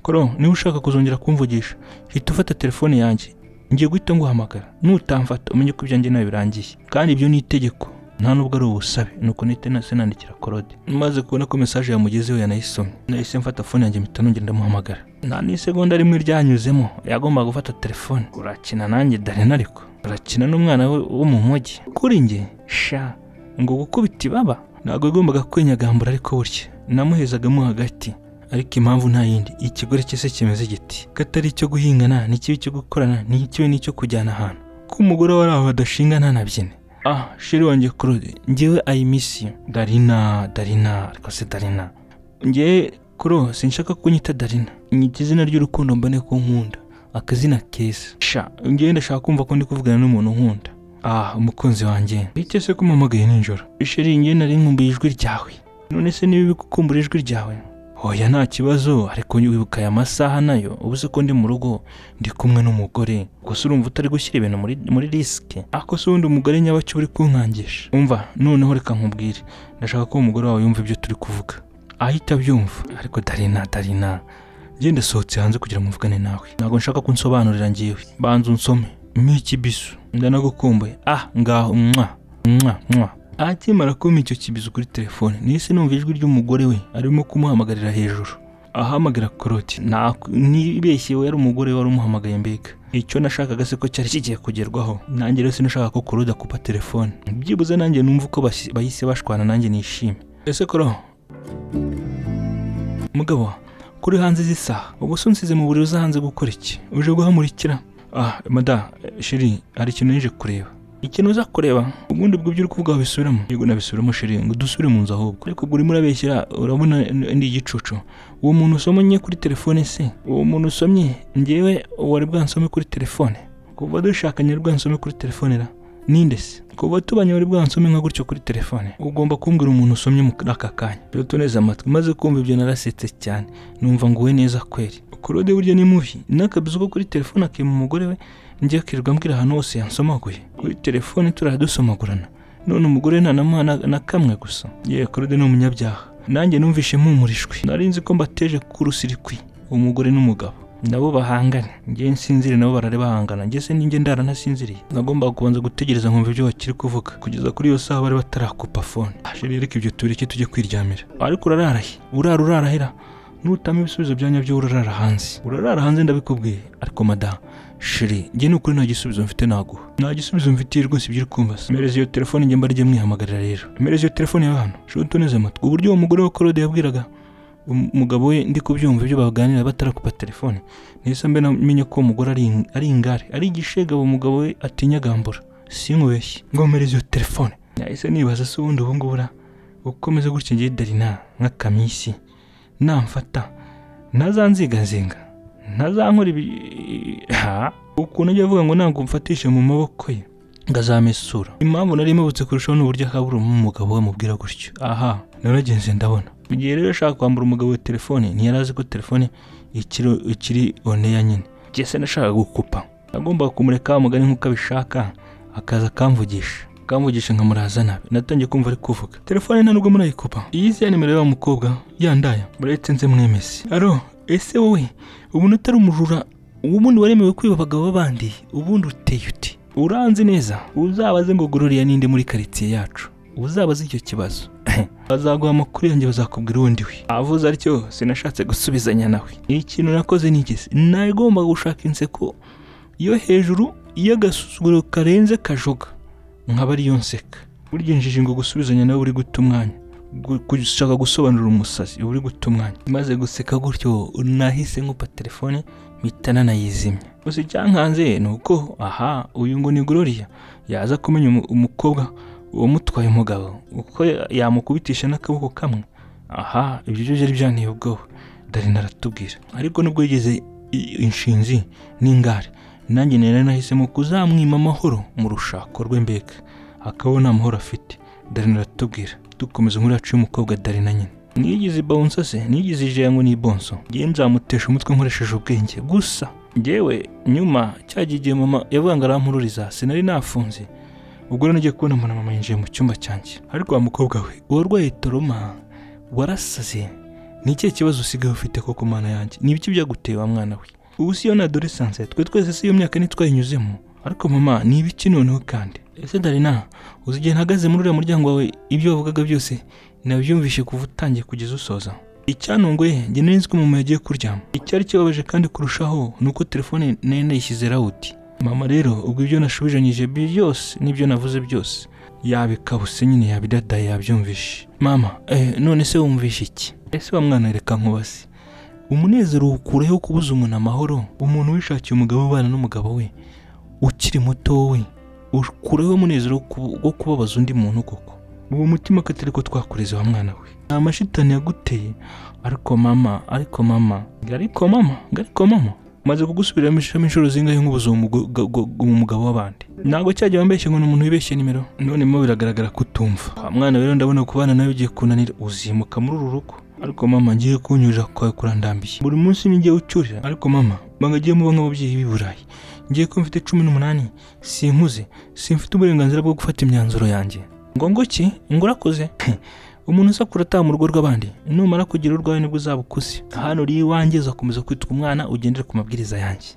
koro niba ushaka kuzongera kumvugisha hita ufata telefone yanjye ngiye guhita nguhamagara nutamfata umenye ko ibyanjye nawe birangiye kandi ibyo ni itegeko nta nubwo ari ubusabe nuko nite nase nandikira korode maze kubona ko mesaje yamugezeho yanayisomye nahise mfata fone yanjye mpita nongera ndamuhamagara nta n'isegonda rimwe ryanyuzemo yagombaga gufata telefone urakina nanjye darena ariko urakina n'umwana we wo mu mujyi kuri njye sha ngo gukubita ibaba ntabwo yagombaga kwinyagambura ariko burya namuhezagamo hagati ariko impamvu nta yindi ikigore cyese kimeze igiti ko atari icyo guhingana ni kibi cyo gukorana ni kibi n'icyo kujyana ahantu ko umugore wari aho badashinga ntanabyine ah shiri wanjye claude ngewe ayimisi darina darina ariko se darina ngewe kuro sinshaka ko unyita darina nyita izina ry'urukundo mbone ko nkunda akazina keza sha ngewe ndashaka kumva ko ndi kuvugana n'umuntu nkunda ah umukunzi wanjye bite se ko umpamagaye nijoro sheri ngewe nari nkumbuye ijwi ryawe none se niba gukumbura ijwi ryawe hoya nta kibazo ariko wibuka aya masaha nayo ubu se ko ndi mu rugo ndi kumwe n'umugore gusa urumva utari gushyira ibintu muri muri risike ako se ubundi umugore nyabaki uri kunkangisha umva noneho reka nkubwire ndashaka ko umugore wawe yumva ibyo turi kuvuga ahita abyumva ariko darina darina genda sohotse hanze kugira ngo mvugane nawe ntabwo nshaka ko unsobanurira ngewe banza unsome miki bisu ndanagukumbuye ah ngaho mwa mwa mwa akimara kumpa icyo kibizo kuri telefone nise numva ijwi ry'umugore we arimo kumuhamagarira hejuru ahamagara koroti nta- ntibeshye we yari umugore wari umuhamagaye mbega icyo nashakaga se ko cyari kigiye kugerwaho nanjye rero sinashaka ko kuroda kupa telefone byibuze nanjye numva uko basi- bahise bashwana nanjye nishime ese koro mugabo kuri hanze z'isaha ubu se unsize mu buriri uza hanze gukora iki uje guhamurikira ah mada eh, sheri hari ikintu nije kureba ikintu uza kureba ubundi bwo ibyo uri kuvuga wabisubiramo yego nabisubiramo sheri ngo dusubire mu nzu ahubwo ariko ubwo urimo urabeshyira urabona n- ndi igicucu uwo muntu usomye kuri telefone se uwo muntu usomye ngewe wari bwansome kuri telefone kuva dushakanye wari bwansome kuri telefone ra ninde se kuva tubanye wari bwansome nka gutyo kuri telefone ugomba kumbwira umuntu usomye muri aka kanya rero neza amatwi maze kumva ibyo narasetse cyane numva nguwe neza kweri kurode burya ni mubi n'akabizu ko kuri telefone akima umugore we njya akirirwa mbwira ahantu hose yansomaguye kuri telefone turara dusomagurana none umugore nta na mwana na kamwe gusa yewe kurode ni umunyabyaha nanjye numvishe mpumurishwe nari nzi ko mbateje k'urusirikwi umugore n'umugabo nabo bahangana njye nsinzire nabo barare bahangana njye se ninjye ndara ntasinziriye nagombaga kubanza gutegereza nkumva ibyo bakiri kuvuga kugeza kuri iyo saha bari batarakupa fone asheri reka ibyo tubireke tujye kwiryamira ariko urararahe urara urarahera nutama ibisubizo byanya byo urarara hanze urarara hanze ndabikubwiye ariko madamu shiri njye ni ukuri nta gisubizo mfite naguha nta gisubizo mfitiye rwose ibyo uri kumva se mpereza iyo telefone njye mbarye mwihamagarira rero mpereza iyo telefone yawe hano shoto neza amatwi uburyo uwo mugore wa korode yabwiraga um- umugabo we ndi kubyumva ibyo baganira batarakupa telefone nahise mbe namenya ko uwo mugore ari in- ari ingare ari igishega uwo mugabo we atinya gambura sinkubeshye ngo mpereza iyo telefone nahise nibaza se ubundi ubu ngubu ra ukomeze gutya ngewe darina nk'akamisi namfata ntazanzigazinga ntazankora ibi ha ukuntu ajya avuga ngo ntabwo mfatishe mu maboko ye ngo azamesura impamvu nari imubutse kurushaho ni uburyo akabura umugabo we amubwira gutyo aha naragenze ndabona mu gihe rero ashaka kwambura umugabo we telefone ntiyari azi ko telefone ikiri ikiri oneya nyine njye se nashakaga gukupa nagombaga kumureka mugani nk'uko abishaka akaza akamvugisha akamvugisha nkamuraza nabi natangiye kumva ari kuvuga telefone nta nubwo murayikupa iyi si ya nimero y'uwo mukobwa yandaya muretse nze mwemeze aro ese wowe ubundi utari umujura ubundi waremewe kwiba abagabo b'abandi ubundi uteye uti uranzi neza uzabaze ngo gororiya ninde muri karitsiye yacu uzabaze icyo kibazo bazaguha amakuru yanjye bazakubwira uwundi we avuze atyo sinashatse gusubizanya nawe ikintu nakoze nigeze nagombaga gushaka inseko yo hejuru y'agasuzuguro karenze kajoga nkaba ariyo nseka burya injiji ngo gusubizanya nawe buri guta umwanya gu- gushaka gusobanurira umusazi uba uri guta umwanya maze guseka gutyo nahise nkupa telefone mpita nanayizimya gusa icyankanze ni uko aha uyu ngo ni gororiya yaza kumenya umu- umukobwa uwamutwaye umugabo uko ya- yamukubitisha n'akaboko kamwe aha ibyo byo byari byanteye ubwoba darina aratubwira ariko nubwo yigeze i- inshinzi n'ingare nanjye nari nahisemo kuzamwima amahoro mu rushako rwe mbega akabona nta mahoro afite darina aratubwira dukomeza inkuru yacu y'umukobwa darina nyine nigize bonsa se nigize ijaya ngo ni bonso ngiye nzamutesha umutwe nkoresheje ubwenge gusa ngewe nyuma cya gihe mama yavuga ngo arampururiza sinari nafunze ubwo rero nagiye kubona mbona mama yinjiye mu cyumba cyanjye ariko wa mukobwa we uwarwaye toroma warasaze ni ikihe kibazo usigaye ufite koko mana yanjye ni ibiki byaguteye wa mwana we ubu si iyo na adolescence twe twese si iyo myaka ntitwayinyuzemo ariko mama ni ibiki noneho kandi ese darina uzi igihe ntahagaze muri uriya muryango wawe ibyo wavugaga byose nabyumvishe kuva utangiye kugeza usoza icyantunguye njye nari nzi ko mama yagiye kuryama icyari kibabaje kandi kurushaho ni uko telefone nari nayishyize rawuti mama rero ubwo ibyo nashubijanyije byose n'ibyo navuze byose yabikabuse nyine yabidadaye yabyumvishe mama eh, none se wumvishe iki ese wa mwana reka nkubase umunezero ukureho kubuza umuntu amahoro umuntu wishakiye umugabo ubana n'umugabo we ukiri muto we ukureho umunezero wo kubu- wo kubabaza undi muntu koko uwo mutima katari ko twakureze wa mwana we nta mashitani yaguteye ariko mama ariko mama ngo ariko mama ngo ariko mama maze kugusubiramo ishami inshuro zingahe nk'ubuze umugabo w'abandi ntabwo cyagiye wambeshye ngo ni umuntu wibeshye nimero none mo biragaragara ko utumva wa mwana rero ndabona kubana nawe ugiye kunanira uzimuka muri uru rugo ariko mama ngiye kunyurira kwawe kurandambiye buri munsi n'igihe ucyurira ariko mama banga agiye muba nk'ababyeyi b'i burayi ngiye ko mfite cumi n'umunani sinkuze simfite uburenganzira bwo gufata imyanzuro yanjye ngo ngo ki ngo urakoze umuntu usakura ataha mu rugo rw'abandi numara kugira urwawe nibwo uzaba ukuze hano uri iwanjye uzakomeza kwitwa umwana ugendera ku mabwiriza yanjye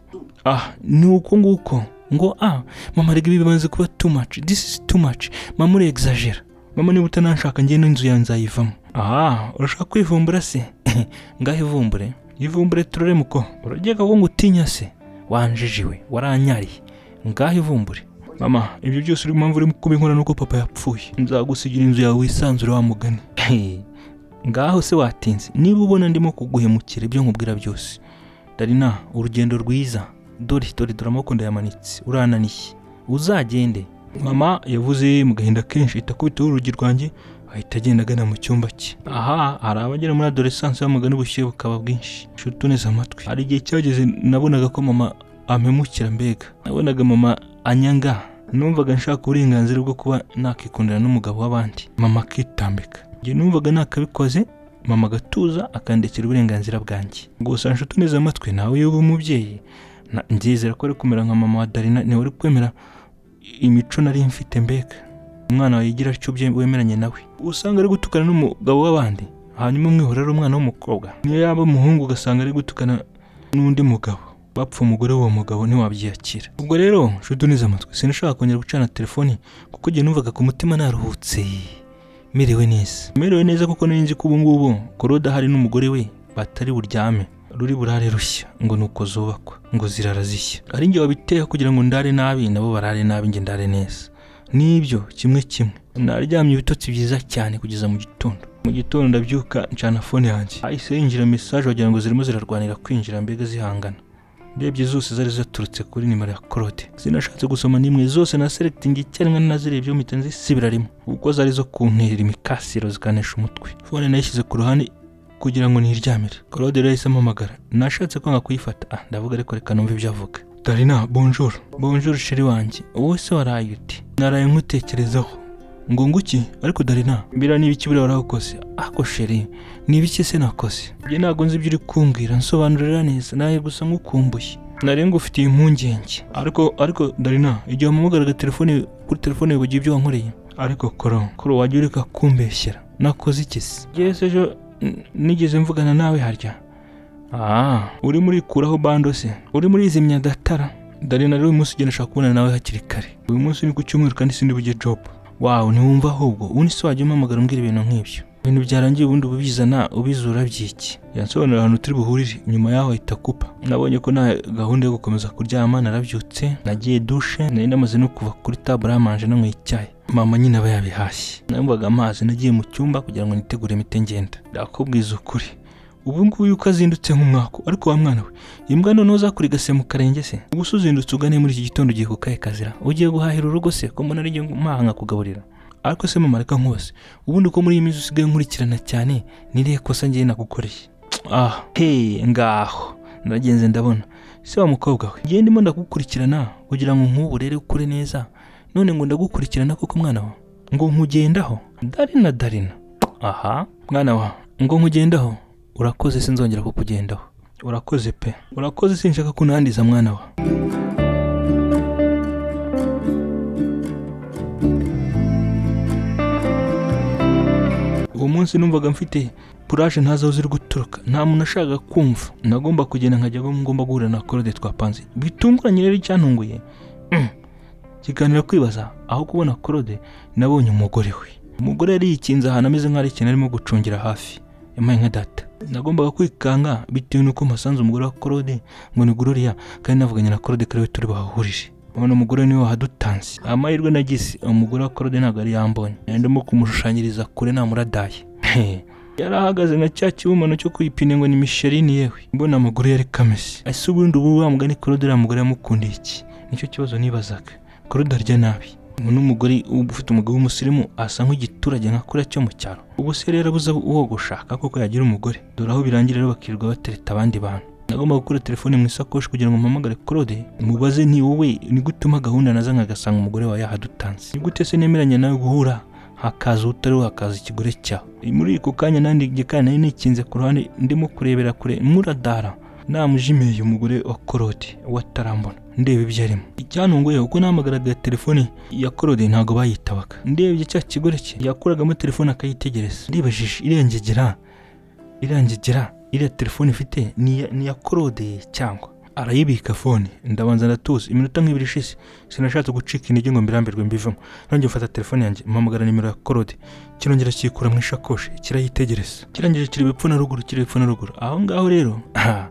ah ni uko nguko ngo ah mama rega ibi bimaze kuba too much this is too much mama uri exagera mama niba utananshaka ngewe n'inzu yanjye nzayivamo ah urashaka kwivumbura se ngaho ivumbure ivumbure turore muko urageka ko ngo utinya se wanjijiwe waranyariye ngaho ivumbure mama ibyo byose uri mpamvu uri kubinkora nuko papa yapfuye nzagusigira inzu yawe wisanzure wa mugani ngaho se watinze niba ubona ndimo kuguhemukira ibyo nkubwira byose darina urugendo rwiza dore dore dore amaboko ndayamanitse urananiye uzagende mama yavuze mu gahinda kenshi itakubitaho urugi rwanjye ahita agenda agana mu cyumba cye aha hari abagera muri adoresanse bamugana ubushyuhe bukaba bwinshi nshuti uneze amatwi hari igihe cyageze nabonaga ko mama ampemukira mbega nabonaga mama anyanga numvaga nshaka uburenganzira bwo kuba nakikundana n'umugabo w'abandi mama akitambika njye numvaga nakabikoze mama agatuza akandikira uburenganzira bwanjye gusa nshuti uneze amatwi nawe iyo uba umubyeyi na- ndizera ko ari kumera nka mama wa darina niwe uri kwemera imico nari mfite mbega umwana wawe yigira atyo ubye- wemeranye nawe usanga ari gutukana n'umugabo w'abandi hanyuma umwihora ari umwana w'umukobwa niyo yaba umuhungu ugasanga ari gutukana n'undi mugabo bapfa umugore w'uwo mugabo ntiwabyiyakira ubwo rero nshuti unize amatwi sinashaka kongera gucana telefoni kuko igihe numvaga ku mutima naruhutse merewe neza merewe neza kuko nari nzi ko ubu ngubu korode ahari n'umugore we batari buryame ruri burare rushya ngo nuko zubakwa ngo zirara zishya ari njye wabiteye kugira ngo ndare nabi nabo barare nabi njye ndare neza nibyo kimwe kimwe naryamye ibitotsi byiza cyane kugeza mu gitondo mu gitondo ndabyuka ncana fone yanjye hahise yinjira mesaje wagira ngo zirimo zirarwanira kwinjira mbega zihangana ndebye zose zari zaturutse kuri nimero ya claude sinashatse gusoma n'imwe zose na selecting icyarimwe nazirebye mpita nzisibira rimwe kuko zari zo kunterera imikasiro zikanesha umutwe fone nayishyize ku ruhande kugira ngo niryamire claude rero yahise ampamagara nashatse kwanga kuyifata ah ndavuga ariko reka numve ibyo avuga darina bonjour bonjour sheri wanjye wowe se waraye uti naraye nkutekerezaho ngo nguki ariko darina mbira niba iki buriya warakoze ako sheri niba iki se nakoze njye ntabwo nzi ibyo uri kumbwira nsobanurira neza nawe gusa nk'ukumbuye nari ngufitiye impungenge ariko ariko darina igihe wamuhamagaraga telefone kuri telefone wibagiwe ibyo wankoreye ariko koro koro wajya ureka kumbeshyera nakoze iki se njyewe se ejo n- nigeze mvugana nawe harya Ah, urimo urikuraho bando se urimo urizimya datara darina rero uyu munsi ugenda ashaka kubonana nawe hakiri kare uyu munsi ni ku cyumweru kandi sindi bujye job wawe ntiwumva ahubwo ubundi se wajya umpamagara umbwira ibintu nk'ibyo ibintu byarangiye ubundi ubizana ubizura byiki yansobanurira ahantu turi buhurire nyuma yaho ahita akupa nabonye ko nta gahunda yo gukomeza kuryama narabyutse nagiye dushe nari namaze no kuva kuri tabure yamanje nanyweye icyayi mama nyine aba yabihashye namvaga amazi nagiye mu cyumba kugira ngo nitegure imiti ngenda ndakubwiza ukuri ubu ngubu yuko azindutse nk'umwaku ariko wa mwana we imbwa noneho uzakuriga se mu karenge se ubuse uzindutse ugane muri iki gitondo ugiye ku kahe kazira ugiye guhahira urugo se ko mbona ari mpaha nkakugaburira ariko se mama reka nkose ubundi ko muri iyi minsi usigaye nkurikirana cyane nirihe kosa ngiye nagukoreye ah he ngaho ndagenze ndabona se wa mukobwa we ngiye ndimo ndagukurikirana kugira ngo nkuburere ukure neza none ngo ndagukurikirana koko mwana wa ngo nkugendaho darina darina aha mwana wa ngo nkugendaho urakoze sinzongera kukugendaho urakoze pe urakoze sinshaka kunandiza mwana wa uwo munsi numvaga mfite puraje ntazi aho ziri guturuka nta muntu ashaka kumva nagomba kugenda nkajya aho ngomba guhura na korode twapanze bitunguranye rero icyantunguye Mm. kiganira kwibaza aho kubona korode nabonye umugore we umugore yari yikinze ahantu ameze nk'aho ari ikintu arimo gucungira hafi yampaye nka data nagombaga kwikanga bitewe n'uko mpasanze umugore wa korode ngo ni gororiya kandi navuganye na korode kariwe turi bahahurije ubona umugore niwe wahadutanze amahirwe nagize umugore wa korode ntabwo yari yambonye Nari ndimo kumushushanyiriza kure namuradaye yari ahagaze nka cya kibumbano cyo kuyipine ngo ni misherini yewe mbona amaguru yari kamese ese ubundi ubu wa mugani korode uriya mugore yamukundiye iki nicyo kibazo nibazaga korode arya nabi umuntu umugore ufite umugabo w'umusirimu asa nk'igiturage nka kuriya cyo mu cyaro ubu se rero abuze uwo gushaka kuko yagira umugore dore aho birangira rero bakirirwa batereta abandi bantu nagomba gukura telefone mu isakoshi kugira ngo mpamagare claude mubaze ni wowe ni gute uma gahunda naza nkagasanga umugore wawe yahadutanze ni gute se nemeranya nawe guhura hakaza utari hakaza ikigore cyawe muri ako kanya nandi igikari nari nikinze ku ruhande ndimo kurebera kure muradara namujimiye umugore wa korode watarambona ndeba ibyo arimo icyantunguye uko nahamagaraga telefone ya korode ntabwo bayitabaga ndebye cya kigore cye yakuragamo telefone akayitegereza ndibajije irengegera irangegera iriya telefone ifite ni iya- ni iya korode cyangwa arayibika fone ndabanza ndatuza iminota nk'ibiri ishize sinashatse gucika intege ngo mbirambirwe mbivamo nanjye mfata telefone yanjye mpamagara nimero ya korode kirongera kiyikura mu ishakoshi kirayitegereza kirangije kireba epfo na ruguru kireba epfo na ruguru aho ngaho rero aha,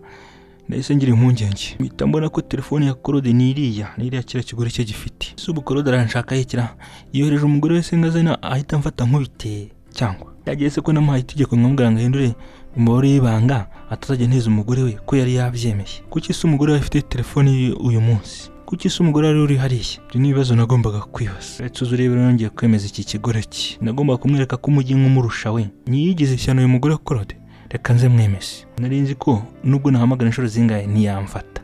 nahise ngira impungenge mpita mbona ko telefone ya korode ni iriya ni iriya kiriya kigore cye gifite si ubu korode aranshaka yekira yohereje umugore wese ngazina ahita amfata nkubite cyangwa yagiye se ko namuhaye itegeko nkamubwira ngo ahindure umubare w'ibanga atazajya neza umugore we ko yari yabyemeye kuki se umugore we afite telefone ye uyu munsi kuki se umugore wari uri hariya ibyo ni ibibazo nagombaga kwibaza reka tuzi urebe rero nongeye kwemeza iki kigore cye nagombaga kumwereka ko umujyi nk'umurusha we ntiyigize ishyano uyu mugore akorode reka nze mwemeze nari nzi ko nubwo nahamagara inshuro zingahe ntiyamfata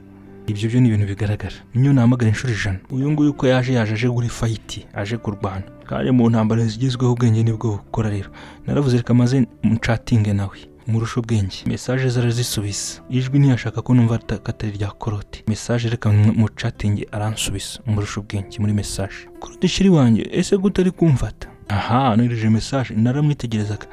ibyo byo ni ibintu bigaragara niyo nahamagara inshuro ijana uyu nguyu uko yaje yaje aje guri fayiti aje kurwana kandi mu ntambaro zigezweho ubwenge nibwo bukora rero naravuze reka maze mucatinge nawe murusha ubwenge mesaje zarazisubiza ijwi ntiyashaka ko numva ata- ko atari rya korote mesaje reka mucatinge aransubiza murusha ubwenge muri mesaje korote shiri wanjye ese gute ari kumfata aha nohereje mesaje naramwitegerezaga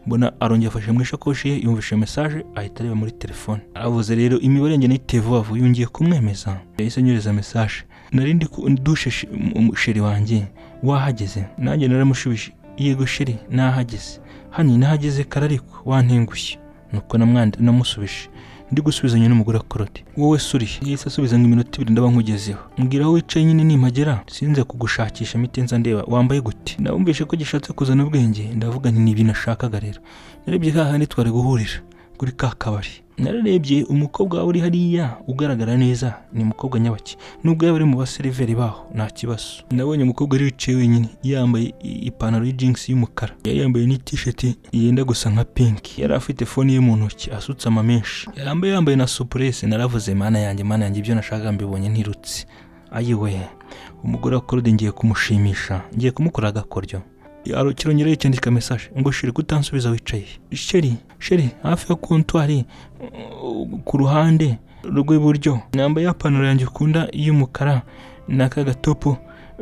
mbona arongera afashe mu ishakoshi ye yumvise mesaje ahita areba muri telefone aravuze rero imibare yanjye nayiteye vuba vuba yongeye kumwemeza yahise anyohereza mesaje nari ndi ku- dushe shi- mu- mu- sheri wanjye wahageze nanjye naramushubije yego sheri nahageze hano nahageze karariko wantengushye nuko namwandi namusubije ndi gusubizanya n'umugore akorode wowe surihe yahise asubiza ngo iminota ibiri ndaba nkugezeho mbwira aho wicaye nyine nimpagera sinze kugushakisha imitenza ndeba wambaye gute nawumvishe ko gishatse kuzana ubwenge ndavuga nti ni ibintu nashakaga rero narebye hahandi twari guhurira kuri ka kabari nararebye umukobwa wawe uri hariya ugaragara neza ni umukobwa nyabaki nubwo yaba ari mu baseriveri baho nta kibazo nabonye umukobwa yari yicaye wenyine yambaye i- ipantaro y'ijingisi y'umukara yari yambaye n'itisheti yenda gusa nka pinki yari afite fone ye mu ntoki asutse amamenshi yambaye yambaye na supuresi naravuze mana yanjye mana yanjye ibyo nashakaga mbibonye ntirutse ayiwe umugore wa korode ngiye kumushimisha ngiye kumukora agakoryo Yaro- kirongera yicyandika mesaje ngo sheri kutansubiza wicaye sheri sheri hafi ya kontwari uh, ku ruhande rw'iburyo nambaye ipantaro yanjye ukunda y'umukara na ka gatopu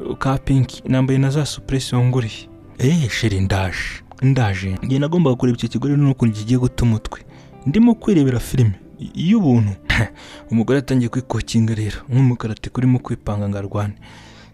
uh, ka pinki nambaye na za supuresi wanguriye eee sheri ndaje ndaje njye nagombaga kureba icyo kigore n'ukuntu kigiye guta umutwe ndimo kwirebera filime y- y'ubuntu umugore atangiye kwikokinga rero nk'umukarati kurimo kwipanga ngo arwane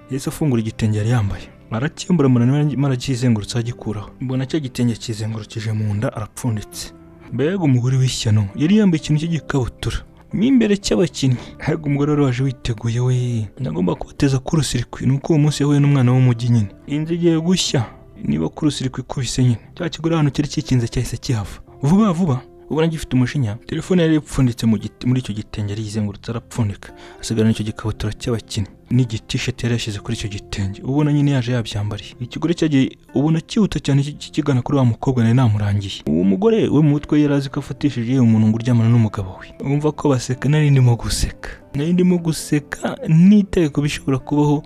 yahise afungura igitenge yari yambaye aracyemburamura marakizengurutse agikuraho mbona cya gitenge kizengurukije mu nda arapfunditse mbega umugore w'ishyano yari yambaye ikintu cy'igikabutura mo imbere cy'abakinnyi ariko umugore wari waje witeguye we nagomba kubateza kurusirikwi ni uko uwo munsi yahuye n'umwana w'umujyi nyine inzu igiye gushya niba kurusirikwi ikubise nyine cya kigore ahantu cyari kikinze cyahise kihava vuba vuba ubona gifite umujinya telefone yari ipfunditse mu giti- muri icyo gitenge yari yizengurutse arapfundika asigarana icyo gikabutura cy'abakinnyi n'igitisheti yari yashyize kuri icyo gitenge ubona nyine yaje yabyambariye ikigore cyagiye ubona cyihuta cyane ki- kikigana kuri wa mukobwa nari namurangiye uwo mugore we mu mutwe yari azi ko afatishije yewe umuntu ngo uryamana n'umugabo we wumva ko baseka nari ndimo guseka nari ndimo guseka nitaye ku bishobora kubaho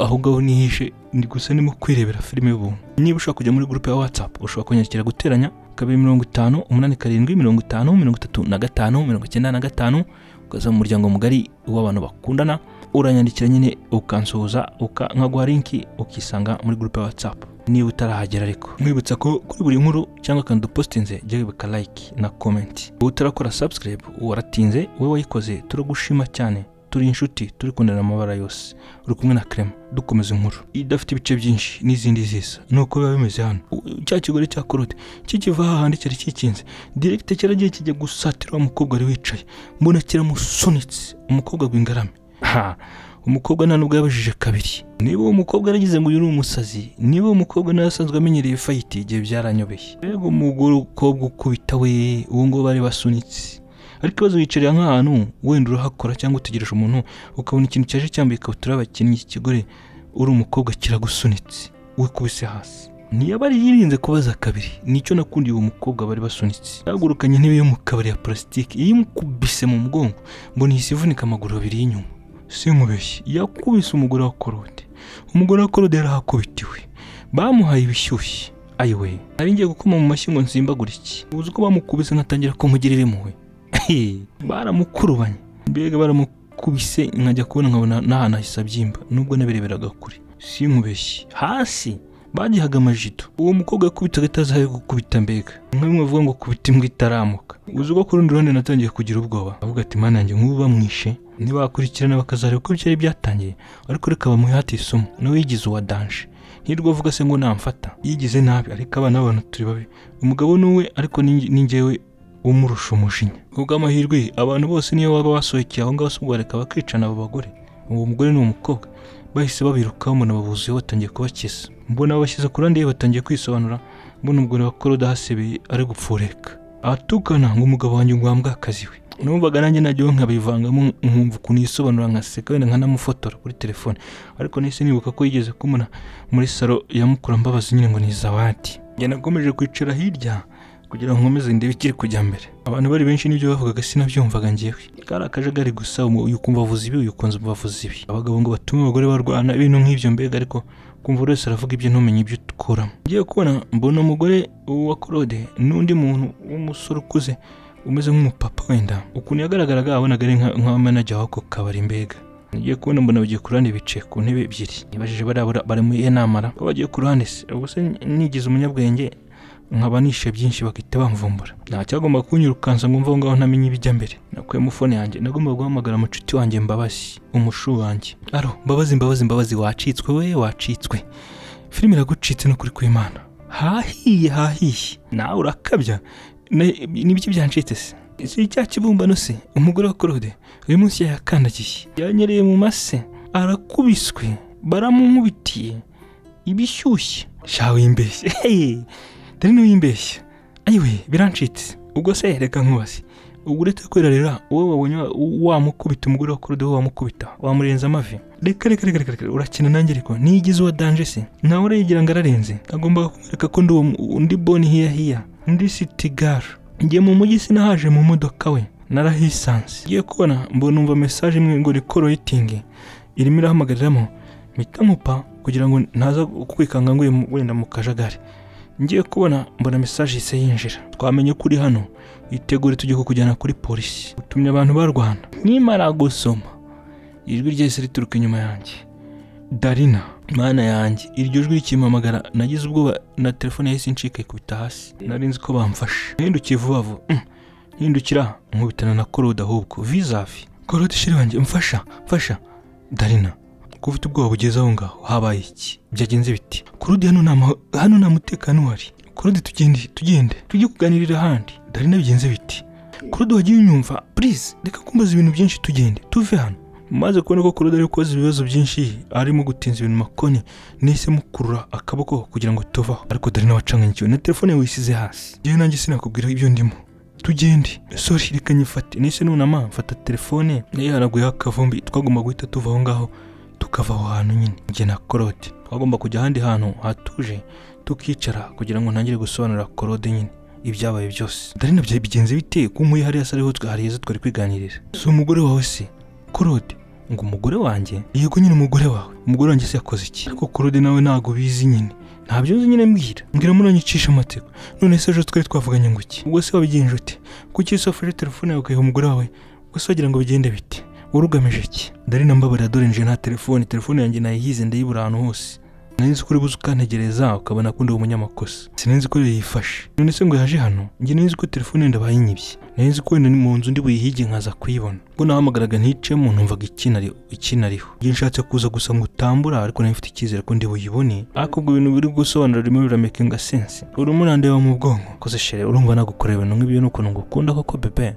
aho ngaho nihishe ndi gusa ndimo kwirebera filime y'ubuntu niba ushaka kujya muri gurupe ya watsapu ushobora kunyandikira guteranya kabiri mirongo itanu umunani karindwi mirongo itanu mirongo itatu na gatanu mirongo icyenda na gatanu ukaza mu muryango mugari w'abantu bakundana uranyandikira nyine ukansuhuza uka- nkaguha linki ukisanga muri gurupe ya watsapu niba utarahagera ariko mwibutsa ko kuri buri nkuru cyangwa akantu dupositinze jya wibuka like na komenti utarakora subscribe waratinze wowe wayikoze turagushima cyane turi inshuti turi kundana amabara yose uri kumwe na krema dukomeza inkuru idafite ibice byinshi n'izindi zisa ni uko biba bimeze hano U- cya kigore cya korode kikiva hahandi cyari kikinze direkite cyaragiye kijya gusatira wa mukobwa wari wicaye mbona kiramusunitse umukobwa gw'ingarame ha umukobwa nta nubwo yabajije kabiri niba uwo mukobwa yaragize ngo uyu ni umusazi niba uwo mukobwa nawe asanzwe amenyereye fayiti igihe byaranyobeye rero umugore ukobwa ukubita we uwo nguwo bari basunitse ariko ikibazo wicarira nk'ahantu wenda urahakora cyangwa utegereje umuntu ukabona ikintu cyaje cyambaye ikabutura y'abakinnyi kigore uri umukobwa kiragusunitse wikubise hasi ntiyaba yirinze kubaza kabiri nicyo nakundiye uwo mukobwa bari basunitse yahagurukanye intebe yo mu kabari ya purasitike yimukubise mu mugongo mbona ihise ivunika amaguru abiri y'inyuma sinkubeshye yakubise umugore wa korode umugore wa korode yarahakubitiwe bamuhaye ibishyushye ayiwe nari ngiye gukoma mu mashyi ngo nsimbagure iki uzi ko bamukubise nkatangira kumugirira impuhwe baramukurubanye mbega baramukubise nkajya kubona nkabona n'ahantu hahise abyimba nubwo nabireberaga kure sinkubeshye hasi bagihaga amajido uwo mukobwa yakubitaga atazaye gukubita mbega nka bimwe bavuga ngo kubita imbwa itaramuka uzi ko ku rundi ruhande natangiye kugira ubwoba avuga ati mana yanjye nk'ubu bamwishe ntibakurikirana bakazareba uko byari byatangiye ariko reka bamuhate isomo nawe yigize uwa danje nirwo avuga se ngo namfata yigize nabi ariko abana b'abantu turi babi umugabo ni uwe ariko ni- ni njyewe umurusha umujinya kubw'amahirwe abantu bose niyo baba basohokeye aho ngaho se ubwo bareka bakicana abo bagore uwo mugore ni umukobwa bahise babirukaho mbona babuzuye batangiye kubakiza mbona babashyize ku ruhande batangiye kwisobanura mbona ubwo bakora udahasebeye ari gupfureka abatukana ngo umugabo wanjye ngo wambwe akazi we numvaga nanjye najyaho nkabivangamo nkumva ukuntu yisobanura nkaseka wenda nkanamufotora kuri telefone ariko nahise nibuka ko yigeze kumubona muri salo ya mukura mbabazi nyine ngo ni izawadi njye nakomeje kwicara hirya kugira ngo nkomeze ndebe ikiri kujya mbere abantu bari benshi n'ibyo bavugaga sinabyumvaga ngewe kari akajagari gusa umu- uyu ukumva avuze ibi uyu ukunze umva avuze ibi abagabo ngo batume abagore barwana ibintu nk'ibyo mbega ariko kumva buri wese aravuga ibyo ntumenye ibyo ukuramo ngiye kubona mbona umugore wa korode n'undi muntu w'umusore ukuze umeze nk'umupapa wenda ukuntu yagaragaraga wabonaga ari nka- nka manager w'ako kabari mbega ngiye kubona mbona bagiye ku ruhande bicaye ku ntebe ebyiri nibajije barabura bari muri enamara ko bagiye ku ruhande se ubuse nigize umunyabwenge nkaba nishe byinshi bagahita bamvumbura nta cyagomba kunyirukansa ngo mve aho ngaho ntamenye ibijya mbere nakuyemo fone yanjye nagomba guhamagara umucuti wanjye mbabazi umushu wanjye aro mbabazi mbabazi mbabazi wacitswe we wacitswe filime iragucitse n'ukuri kw'imana hahiye hahiye nawe urakabya Ne- n'ibiki byancitse se si cya kibumbano se umugore wa korode uyu munsi yayakandagiye yanyereye mu mase arakubiswe baramunkubitiye ibishyushye shawe yimbeshye Hey! dore ntiwimbeshye ayiwe birancitse ubwo se reka nkubaze ubwo uretse kwerarira wowe wabonye wa- wamukubita umugore wa korode wowe wamukubita wamurenza amavi reka reka reka reka reka, urakina nanjye ariko niyigize uwa danje se nawe urayigira ngo ararenze agomba kumwereka ko ndi uwo mu- undi boni hiya hiya undi sitigara ngiye mu mujyi sinahaje mu modoka we narahisanze ngiye kubona mbona umva mesaje imwe ngo rikoroyitingi irimo irahamagaramo mpita mupa kugira ngo ntaza kwikanga ngo uyu mu- wenda mu kajagari ngiye kubona mbona mesaje ihise yinjira twamenye ko uri hano witegure tujye kukujyana kuri polisi utumye abantu barwana nimara gusoma ijwi ryahise rituruka inyuma yanjye darina mana yanjye iryo jwi rikimpamagara nagize ubwoba na telefone yahise incika ikubita hasi nari nzi ko bamfashe nahindukiye vuba vuba Mm. hindukira nkubitana na korode ahubwo vizavi korode shiri wanjye mfasha mfasha darina ko ufite ubwoba bugeze aho ngaho habaye iki byagenze biti kurudi hano nta maho- hano nta mutekano uhari kurudi tugende tugende tujye kuganirira ahandi dore bigenze biti kurudi wagiye unyumva purize reka kumbaza ibintu byinshi tugende tuve hano maze kubona ko kurudi ari gukoza ibibazo byinshi arimo gutinza ibintu makoni nahise mukurura akaboko kugira ngo tuvaho ariko dore wacanganyikiwe na telefone wisize hasi yewe nanjye sinakubwira ibyo ndimo tugende sori reka nyifate nahise nunama mfata telefone yaraguyeho akavumbi twagomba guhita tuva aho ngaho tukava aho hantu nyine njye na korode twagomba kujya ahandi hantu hatuje tukicara kugira ngo ntangire gusobanurira korode nyine ibyabaye byose darina bya bigenze bite ko umuye hariya se ariho twa- hari heza twari kwiganirira si umugore wawe se korode ngo umugore wanjye yego nyine umugore wawe umugore wanjye se yakoze iki ariko korode nawe ntabwo bizi nyine ntabyo nzi nyine mbwira mbwira munanyicisha amatsiko none se ejo twari twavuganye ngo iki ubwo se wabigenje ute kuki se wafashe telefone yawe ukayiha umugore wawe ubwo se wagira ngo bigende bite urugamije iki darina mbabarira dore nje nta telefone telefone yanjye nayihize ndayibura ahantu hose nari nzi ko uri buze ukantegereza ukabona ko ndi umunyamakosa sinari ko yayifashe none se ngo yaje hano njye nari nzi ko telefone yenda bayinyibye nari nzi ko wenda ni mu nzu ndi buyihige nkaza kuyibona ubwo nahamagaraga nticemo numvaga ikinari ikinariho njye nshatse kuza gusa ngo utambura ariko nari mfite icyizere ko ndi buyibone ariko ubwo ibintu biri gusobanura rimwe biramekinga sense urimo urandeba mu bwonko koze shere urumva nagukorera ibintu nk'ibyo n'ukuntu ngukunda koko bebe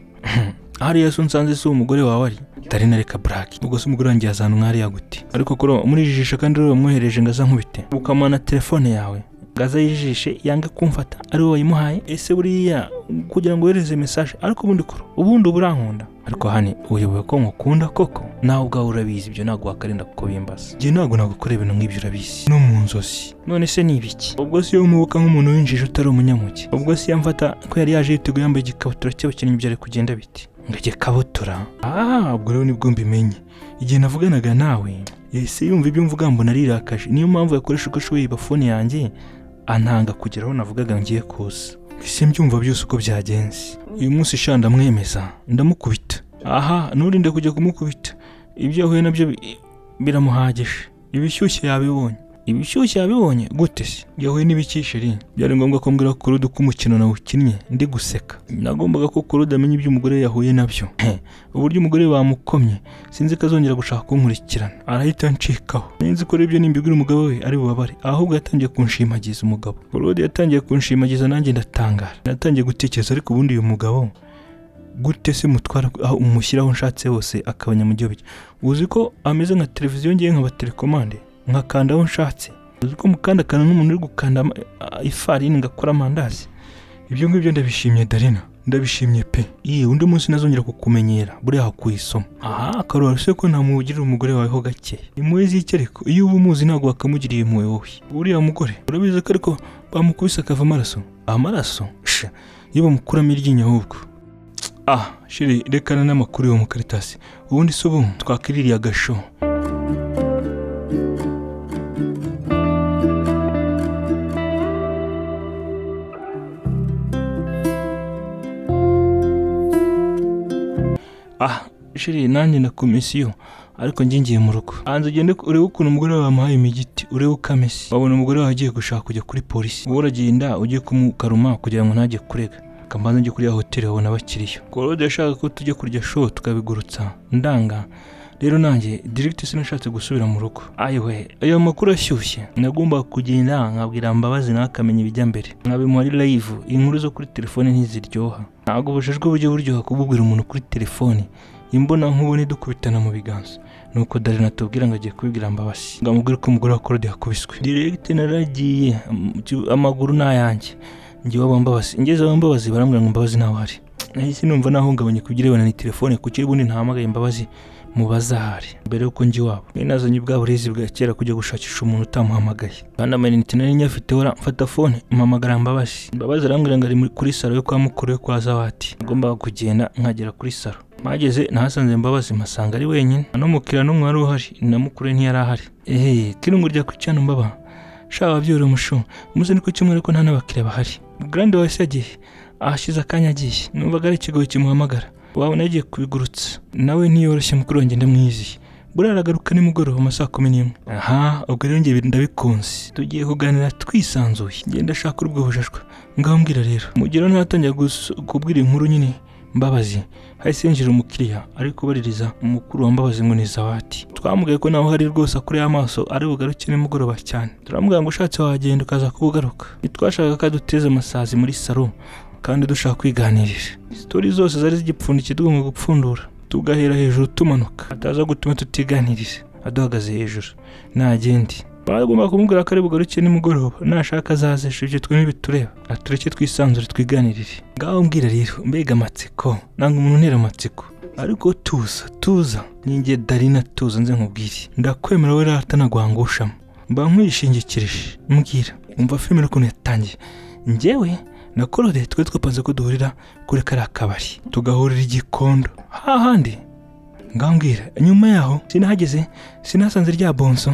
hariya se unsanze si umugore wawe ari dore na reka buraki ubwo se umugore wanjye yazana umwari yagute ariko kuri ubu murijijisha kandi ureba mwohereje ngo aza nkubite ukamana telefone yawe gaza yijishe yange kumfata ari wowe wayimuhaye ese buriya kugira ngo wohereze mesaje ariko ubundi kuro ubundi uba urankunda ariko hani uyoboye ko nkukunda koko nawe ubwawe urabizi ibyo ntabwo wakarinda kuko bimbaza njye ntabwo nagukora ibintu nk'ibyo urabizi no mu nzozi none se ni ibiki ubwo si iyo umubuka nk'umuntu w'injiji utari umunyamuke ubwo si yamfata ko yari yaje yiteguye yambaye igikabutura cy'abakinnyi byari kugenda biti ngo igikabutura ah ubwo rero nibwo mbimenye igihe navuganaga nawe ese yumva ibyo mvuga mbona arirakaje niyo mpamvu yakoresha uko ashoboye ibafone yanjye antanga kugera aho navugaga ngiye kuza ese mbyumva byose uko byagenze uyu munsi sha ndamwemeza ndamukubita aha nturinde kujya kumukubita ibyo yahuye nabyo bi- biramuhagije ibishyushye yabibonye ibishyushye yabibonye gute se yahuye n'ibikishiri byari ngombwa ko mbwira kurudu ko umukino nawukinnye ndi guseka nagombaga ko kurudu amenya ibyo umugore we yahuye nabyo uburyo umugore we bamukomye sinzi ko azongera gushaka kunkurikirana arahita anshikaho ninzi ko rero ibyo nimbibwira umugabo we ari bubabare ahubwo yatangiye kunshimagiza umugabo kurudu yatangiye kunshimagiza nanjye ndatangara natangiye gutekereza ariko ubundi uyu mugabo gute se mutwara aho umushyira aho nshatse hose akabanya mu gihugu uzi ko ameze nka televiziyo ngiye nkaba telekomande nkakanda aho nshatse uzi ko mukandakanda nk'umuntu uri gukanda ama- a- ifarini ngakora amandazi ibyo ngibyo ndabishimye darina ndabishimye pe iyi undi munsi nazongera kukumenyera buriya hakuye isomo aha akarora se ko namugirira umugore wawe ho gake impuhwe z'icyereko iyo uba umuzi ntabwo wakamugiriye impuhwe wowe uriya mugore urabizi ko ariko bamukubise akava amaraso amaraso sha iyo bamukuramo iryinyo ahubwo ah shiri rekana n'amakuru yo mu karitasi ubundi se ubu twakiririye agasho ah shiri nanjye na komisiyo ariko njye ngiye mu rugo hanze ugende urebe ukuntu umugore wawe bamuhaye imigiti urebe uko ameze wabona umugore wawe agiye gushaka kujya kuri polisi wowe uragenda ugiye kumukaruma kugira ngo ntajye kurega akamanza njye kuri ya hoteli babona abakiriya korode yashaka ko tujya kurya show tukabigurutsa ndanga rero nanjye dirigiti sinashatse gusubira mu rugo ayiwe ayo makuru ashyushye nagombaga kugenda nkabwira mbabazi nawe akamenya ibijya mbere nkabimuha ari live inkuru zo kuri telefone ntiziryoha ntabwo ubujijwe bujya buryoha kububwira umuntu kuri telefone imbona nkubone dukubitana mu biganza nuko darina atubwira ngo agiye kubibwira mbabazi ngo amubwire ko umugore wa korode yakubiswe diregite naragiye am- ki- amaguru ni ayanjye njyewe abo mbabazi ngeze abo mbabazi barambwira ngo mbabazi ntawe ahari nahise numva nahungabanye ku birebana na telefone kuko ubundi ntahamagaye mbabazi mubaza ahari mbere y'uko njya iwabo nari nazanye bwa burezi bwa kera kujya gushakisha umuntu utamuhamagaye kandi amayinite nari nyafite wara mfata fone mpamagara mbabazi mbabazi arambwira ngo ari muri- kuri salo yo kwa mukuru we kwa zawati ngomba kugenda nkagera kuri salo mpageze nahasanze mbabazi mpasanga ari wenyine no mukira n'umwe wari uhari na mukuru we ntiyari ahari ehe kirungu rya kucyana mbaba shaba babyura umushu muze ni ku cyumweru ko nta n'abakiriya bahari grande wese yagiye ahashize akanya agiye numvaga ari ikigoyi kimuhamagara wabona yagiye kubigurutsa nawe ntiyoroshye mukuru wanjye ndamwiziye buriya aragaruka nimugoroba mu saa kumi n'imwe aha ubwo rero njye ndabikunze tugiye kuganira twisanzuye ngenda ashaka urubwo bujajwe ngaho mbwira rero mugero ntatangira gusu- kubwira inkuru nyine mbabazi hahise yinjira umukiriya ari kubaririza umukuru wa mbabazi ngo ni zawati twamugaye ko nawe hari rwose akuriye amaso ari bugaruke nimugoroba cyane turamubwira ngo ushatse wagenda ukaza kubugaruka ntitwashakaga ko aduteze amasazi muri salo kandi dushaka kwiganirira sitori zose zari zigipfundikiye tugomba gupfundura tugahera hejuru tumanuka ataza gutuma tutiganiriza aduhagaze hejuru ntagendi bagomba kumubwira ko ari bugaruke nimugoroba nashaka azaza ejo ibyo twe ntibitureba atureke twisanzure twiganirire ngaho mbwira rero mbega amatsiko nanga umuntu untera amatsiko ariko tuza tuza ninjye darina tuza nze nkubwire ndakwemera wowe rata nagwangushamo mba nkwishingikirije mbwira umva filime ukuntu yatangiye njyewe na korode twe twapanze ko duhurira kuri kariya kabari tugahurira igikondo hahandi ngambwira nyuma yaho sinahageze sinasanze rya bonso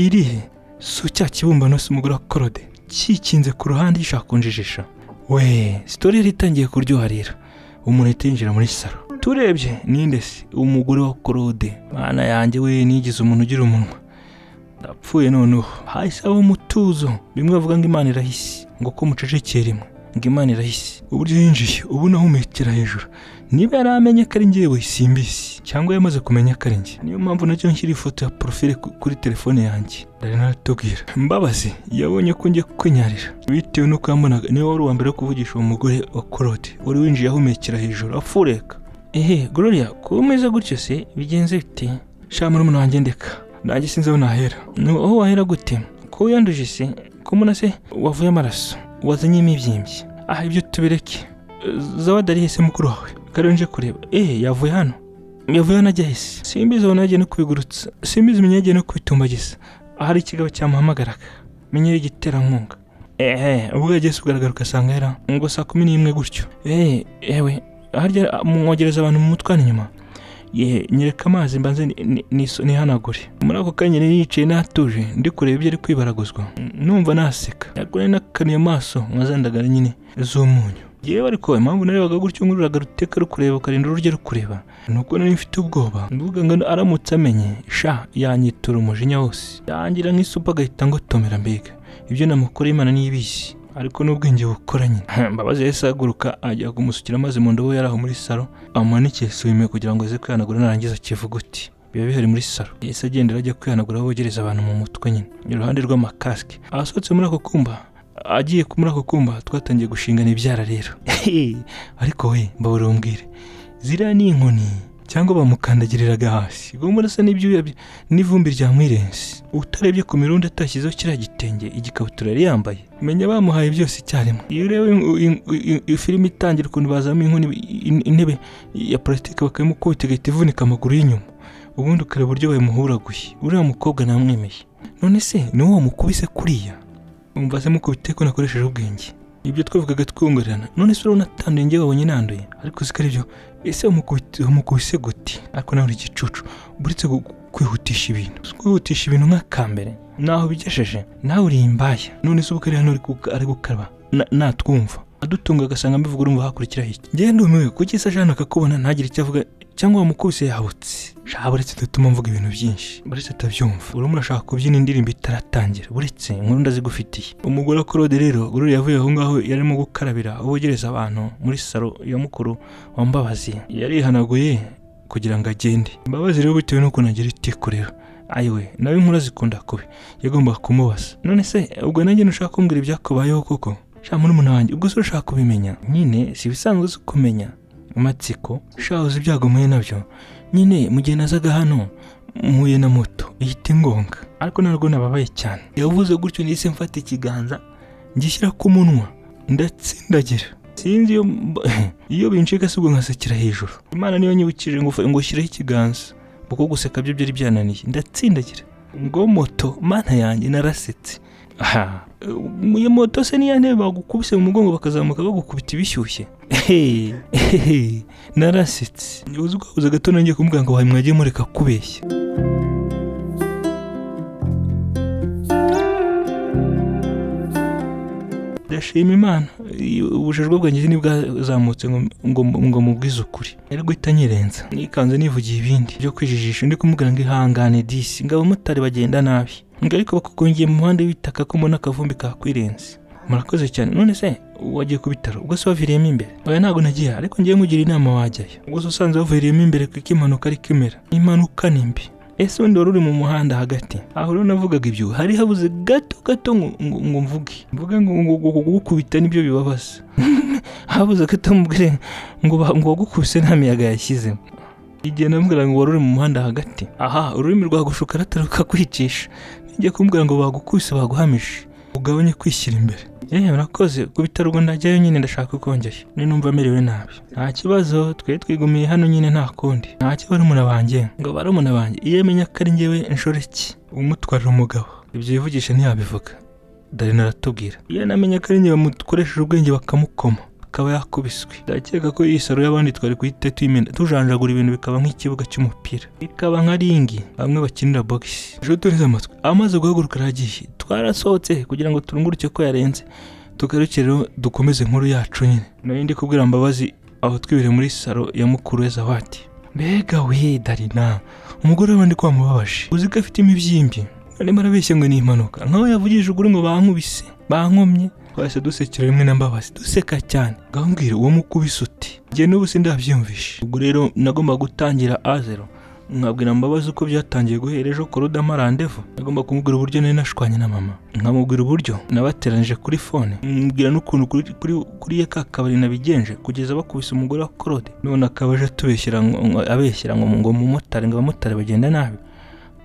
irihe si cya kibumbano si umugore wa korode cyikinze ku ruhande gishaka kunjijisha we sitori yari itangiye kuryoha rero umuntu ahita yinjira muri saro turebye ninde se umugore wa korode mwana yanjye we nigize umuntu ugira umunwa ndapfuye noneho hahise haba umutuzo bimwe bavuga ngo imana irahise ngo ko mucecekeye rimwe ngo imana irahise uburyo yinjiye ubu nahumekera hejuru niba yari amenye ko ari njyewe simbisi cyangwa yamaze kumenya ko ari njye niyo mpamvu nacyo nshyira ifoto ya porofile ku- kuri telefone yanjye ndari naratubwira mbabazi yabonye ko njye kwinyarira bitewe n'uko yambonaga niwe wari uwa mbere wo kuvugisha uwo mugore wa korode wari winjiye ahumekera hejuru apfureka ehe gloria kuba umeze gutyo se bigenze bite sha murumuna wanjye ndeka nanjye sinzi aho nahera ni aho wahera gute ko wiyanduje se kumuna se wavuye amaraso wazanye imibyimbyi aha ibyo tubireke zawadi ari hese mukuru wawe kare nje kureba eee yavuye hano yavuye hano ajya hese simbizi ubona yagiye no kubigurutsa simbizi umenya yagiye no kubitumbagiza ahari ikigabo cyamuhamagaraga menyera igiterankunga eee ubwo yageze kugaragara ugasanga yari aho ngo saa kumi n'imwe gutyo eee yewe harya mwogereza abantu mu mutwaro inyuma ye nyereka amazi mbanze ni- ni- niso- nihanagure muri ako kanya yari yicaye n'atuje ndi kureba ibyo ari kwibaraguzwa numva naseka ntabwo nari nakanuye amaso nkazandagara nyine z'umunyu yewe ariko impamvu narebaga gutyo ngururaga ruteka rukureba ukarinda ururya rukureba ni uko nari mfite ubwoba ndavuga ngo aramutse amenye sha yanyitura umujinya wose yangira nk'isupu agahita ngotomera mbega ibyo namukoreye imana n'ibizi ariko n'ubwenge bukora nyine mbabazi yahise ahaguruka ajya kumusukira amazi mu ndobo yari aho muri salo amumanikira isume kugira ngo aze kwihanagura narangiza akivuguti biba bihari muri salo yahise agendera ajya kwihanagura aho bogereza abantu mu mutwe nyine iruhande rw'amakasike ahasohotse muri ako kumba agiye muri ako kumba twatangiye gushingana ibyara rero ariko we mbabura umbwire ziriya ni inkoni cyangwa bamukandagiriraga hasi ubwo murasa n'ibyuya bye- n'ivumbi rya mwirensi utarebye ku mirundi atashyizeho kiriya gitenge igikabutura yari yambaye menya bamuhaye byose icyarimwe iyo ureba in- in- in- in- filime itangira ukuntu bazamo inkoni in- intebe ya parasitike bakayimukubita igahita ivunika amaguru y'inyuma ubundi ukareba uburyo bayimuhuraguye uriya mukobwa namwemeye none se ni uwo mukubise kuriya umva se mukubite ko nakoresheje ubwenge ibyo twavugaga twungurirana none se urabona atanduye njye wabonye nanduye ariko si ko ari byo ese wamukubite- wamukubise gute ariko nawe uri igicucu buretse gu- kwihutisha ibintu si kwihutisha ibintu nk'akambere naho ubigejeje nawe uri imbaya none se ubwo ari hano ari guka- ari gukaraba na- natwumva adutunga agasanga mbivuga urumva hakurikiraho iki njyewe ndumiwe kuki se ajana akakubona ntagire icyo avuga cyangwa wamukubise yabutse shaka buretse dutuma mvuga ibintu byinshi buretse atabyumva urimo urashaka kubyina indirimbo itaratangira buretse inkuru ndazigufitiye umugore wa korode rero guru yavuye aho ngaho yarimo gukarabira aho bogereza abantu muri salo ya mukuru wambabazi yarihanaguye kugira ngo agende imbabazi rero bitewe n'ukuntu agira itiku rero ayiwe nawe inkuru zikunda kubi yagombaga kumubaza none se ubwo nanjye ntushaka kumbwira ibyakubayeho koko sha muri wanjye ubwo se ushaka kubimenya nyine si ibisanzwe uzi kumenya amatsiko sha uzi ibyago muhuye nabyo nyine mu gihe nazaga hano mpuye na moto ihita ingonga ariko ntabwo nababaye cyane yavuze gutyo nise mfata ikiganza ngishyira ku munwa ndatsindagira sinzi iyo mba- iyo bincika si ubwo nkasekera hejuru imana niyo nyibukije ngo ngo ushyireho ikiganza kuko guseka byo byari byananiye ndatsindagira ngo moto mana yanjye narasetse aha iyo moto se niya ntebe bagukubise mu mugongo bakazamuka bagukubita ibishyushye Ehe, ehe, narasetse uzi ukabuze gato nanjye kumubwira ngo wawe mwagiye mureka kubeshya ndashima imana iyo- ubujijwe bwanjye ntibwazamutse ngo ngo ngo mubwize ukuri yari guhita nyirenza nikanze nivugiye ibindi byo kwijijisha ndi kumubwira ngo ihangane disi ngo abamotari bagenda nabi ngo ariko bakakongeye mu muhanda w'ibitaka ko mbona akavumbi kakwirenze murakoze cyane none se wagiye ku bitaro ubwo se waviriyemo imbere oya ntabwo nagiye ariko ngiye mugira inama wajyayo ubwo se usanze waviriyemo imbere kuko impanuka ariko imera impanuka ni mbi ese undi wari uri mu muhanda hagati aho rero navugaga ibyo hari habuze gato gato ngo ngo- ngo mvuge mvuge ngo ngo ngo- ngo gukubita nibyo bibabaza habuze gato mubwire ngo ba- ngo wagukubise nta miyaga yashyizemo igihe namubwira ngo wari uri mu muhanda hagati aha ururimi rwagushuka rataruka kwicisha nijya kumubwira ngo bagukubise baguhamije ugabanye kwishyira imbere yewe murakoze ku bitaro ubwo ndajyayo nyine ndashaka uko njyayo ninumva merewe nabi nta kibazo twari twigumiye hano nyine nta kundi nta cyo barumuna banjye ngo barumuna banjye iyo amenya ko ari njyewe inshoreke umutwarira umugabo ibyo yivugisha ntiyabivuga dore naratubwira iyo namenye ko ari njye bamukoresheje ubwenge bakamukoma akaba yakubiswe ndakeka ko iyi saro y'abandi twari kuyita tuyimena tujanjagura ibintu bikaba nk'ikibuga cy'umupira bikaba nka ringi bamwe bakinira bogisi ejo turize amatwi amaze guhaguruka aragiye twarasohotse kugira ngo turunguruke ko yarenze tugarukire dukomeze inkuru yacu nyine nari ndi kubwira mbabazi aho twibere muri saro ya mukuru we zawadi mbega we darina umugore wabandi kwamubabaje uzi ko afite imibyimbi arimo arabeshya ngo ni impanuka nkaho yavugije uguru ngo bankubise bankomye twahise dusekera rimwe na mbabazi duseka cyane ngambwira uwo mukubise uti njye n'ubu sindabyiyumvishe ubwo rero nagomba gutangira azero nkabwira mbabazi uko byatangiye guhera ejo kuruda amarandevu nagomba kumubwira uburyo nari nashwanye na mama nkamubwira uburyo nabateranije kuri fone mbwira n'ukuntu kuri, kuri, kuri ye ka kabari nabigenje kugeza bakubise umugore wa korode none akaba aje atubeshyira ngo- ngo- abeshyira ngo ngo umumotari ngo abamotari bagenda nabi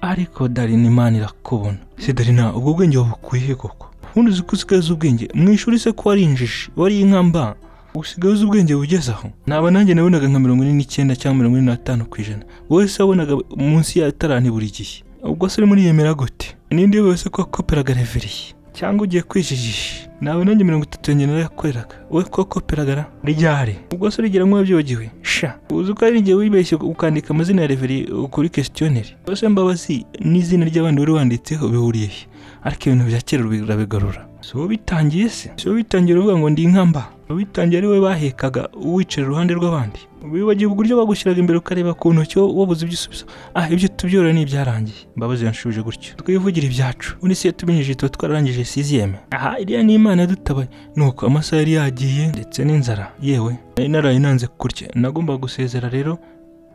ariko darina imana irakubona se darina ubwo bwenge wabukwiye koko ubundi uzi ko usigaye uzi ubwenge mu ishuri se ko wari injiji wari inkamba usigaye uzi ubwenge bugeze aho naba nanjye nabonaga nka mirongo ine n'icyenda cyangwa mirongo ine n'atanu ku ijana wowe se wabonaga munsi ya tarani buri gihe ubwo se urimo uriyemera gute ninde wese ko wakoperaga reveriye cyangwa ugiye kwijijisha nawe nanjye mirongo itatu yanjye narayakoreraga we ko wakoperagara ryari ubwo se urigera nk'uwabyibagiwe sha uzi ko hari igihe wibeshye ukandika amazina ya reveriye kuri kesitiyoneri se mbabazi n'izina ry'abandi wari wanditseho bihuriye he ariko ibintu bya kera birabigarura si wowe bitangiye se si wowe bitangiye uvuga ngo ndi inkamba abitangiye ari we bahekaga wicara iruhande rw'abandi wibagiwe uburyo bagushyiraga imbere ukareba ku ntoki wabuze ibyo usubiza ah ibyo tubyora ni ibyarangiye mbabazi yanshubije gutyo twivugira ibyacu undi se tubinyujije tuba twararangije siziyeme aha iriya ni imana yadutabaye nuko amasaha yari yagiye ndetse n'inzara yewe nari naraye nanze kurya nagombaga gusezera rero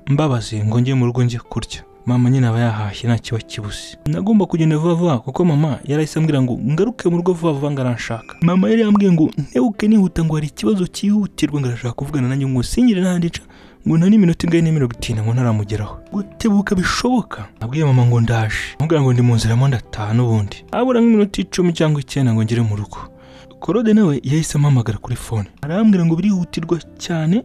mbabazi ngo njye mu rugo njye kurya mama nyine aba yahashye nta kiba kibuze nagomba kugenda vuba vuba kuko mama yarahise ambwira ngo ngaruke mu rugo vuba vuba ngo aranshaka mama yari yambwiye ngo ntebuke nihuta ngo hari ikibazo cyihutirwa ngo arashaka kuvugana nanjye ngo singire n'ahandi nca ngo nta n'iminota ingahe n'imirongo itanu ngo ntaramugeraho gutebuka bishoboka nabwiye mama ngo ndaje amubwira ngo ndi mu nzira mo ndataha n'ubundi habura nk'iminota icumi cyangwa icyenda ngo ngere mu rugo korode nawe yahise ampamagara kuri fone arambwira ngo birihutirwa cyane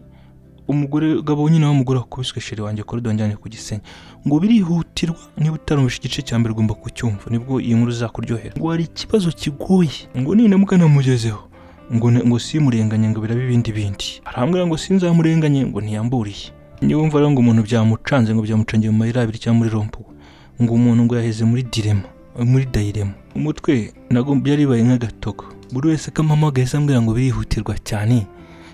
umugore gabo nyine w'umugore wakubiswe sheri wanjye kuri donjyane ku gisenge ngo birihutirwa niba utarumvishe igice cya mbere ugomba kucyumva nibwo iyi nkuru zakuryohera ngo hari ikibazo kigoye ngo nindamuka namugezeho ngo ngo simurenganye ngo birabe ibindi bindi arambwira ngo sinzamurenganye ngo ntiyamburiye niba mvara ngo umuntu byamucanze ngo byamucangiye mu mayira abiri cyangwa muri rompuwe ngo umuntu ngo yaheze muri direma muri dayirema umutwe byaribaye nk'agatogo buri wese kampamagaye se ambwira ngo birihutirwa cyane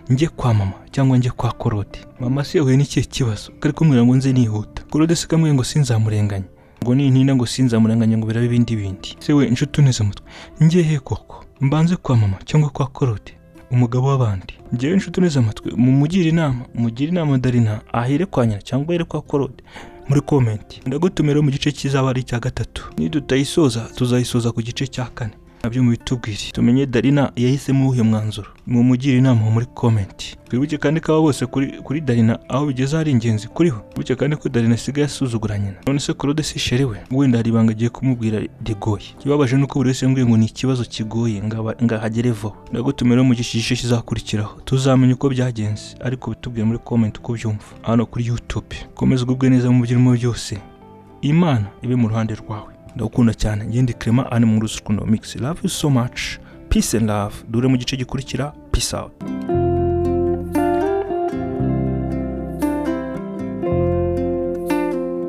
njye kwa mama cyangwa njye kwa korode mama si yahuye n'ikihe kibazo kari kumubwira ngo nze nihuta korode se kamwe ngo sinzamurenganye ngo nintinda ngo sinzamurenganye ngo birabe ibindi bindi se we inshuti uneze umutwe njye he koko mbanze kwa mama cyangwa kwa korode umugabo w'abandi njyewe inshuti uneze amatwi mumugire inama mugire inama darina ahere kwa nyina cyangwa ahere kwa korode muri komenti ndagutumira mu gice kizaba ari icya gatatu nidutayisoza tuzayisoza ku gice cya kane nabyo mubitubwire tumenye darina yahisemo uwuhe mwanzuro mumugire inama muri komenti twibuke kandi ko aba bose kuri kuri darina aho bigeze hari ingenzi kuriho twibuke kandi ko darina asigaye asuzugura nyina none se korode si sheri we wenda hari ibanga agiye kumubwira rigoye ikibabaje ni uko buri wese yambwiye ngo ni ikibazo kigoye ngahagere vuba ndagutumira mu gice kizakurikiraho tuzamenya uko byagenze ariko bitubwire muri komenti uko ubyumva hano kuri yutube komeza ugubwe neza mu byo urimo byose imana ibe mu ruhande rwawe ndagukunda cyane ngende krema ani mu rusukundo mix love you so much peace and love dure mu gice gikurikira peace out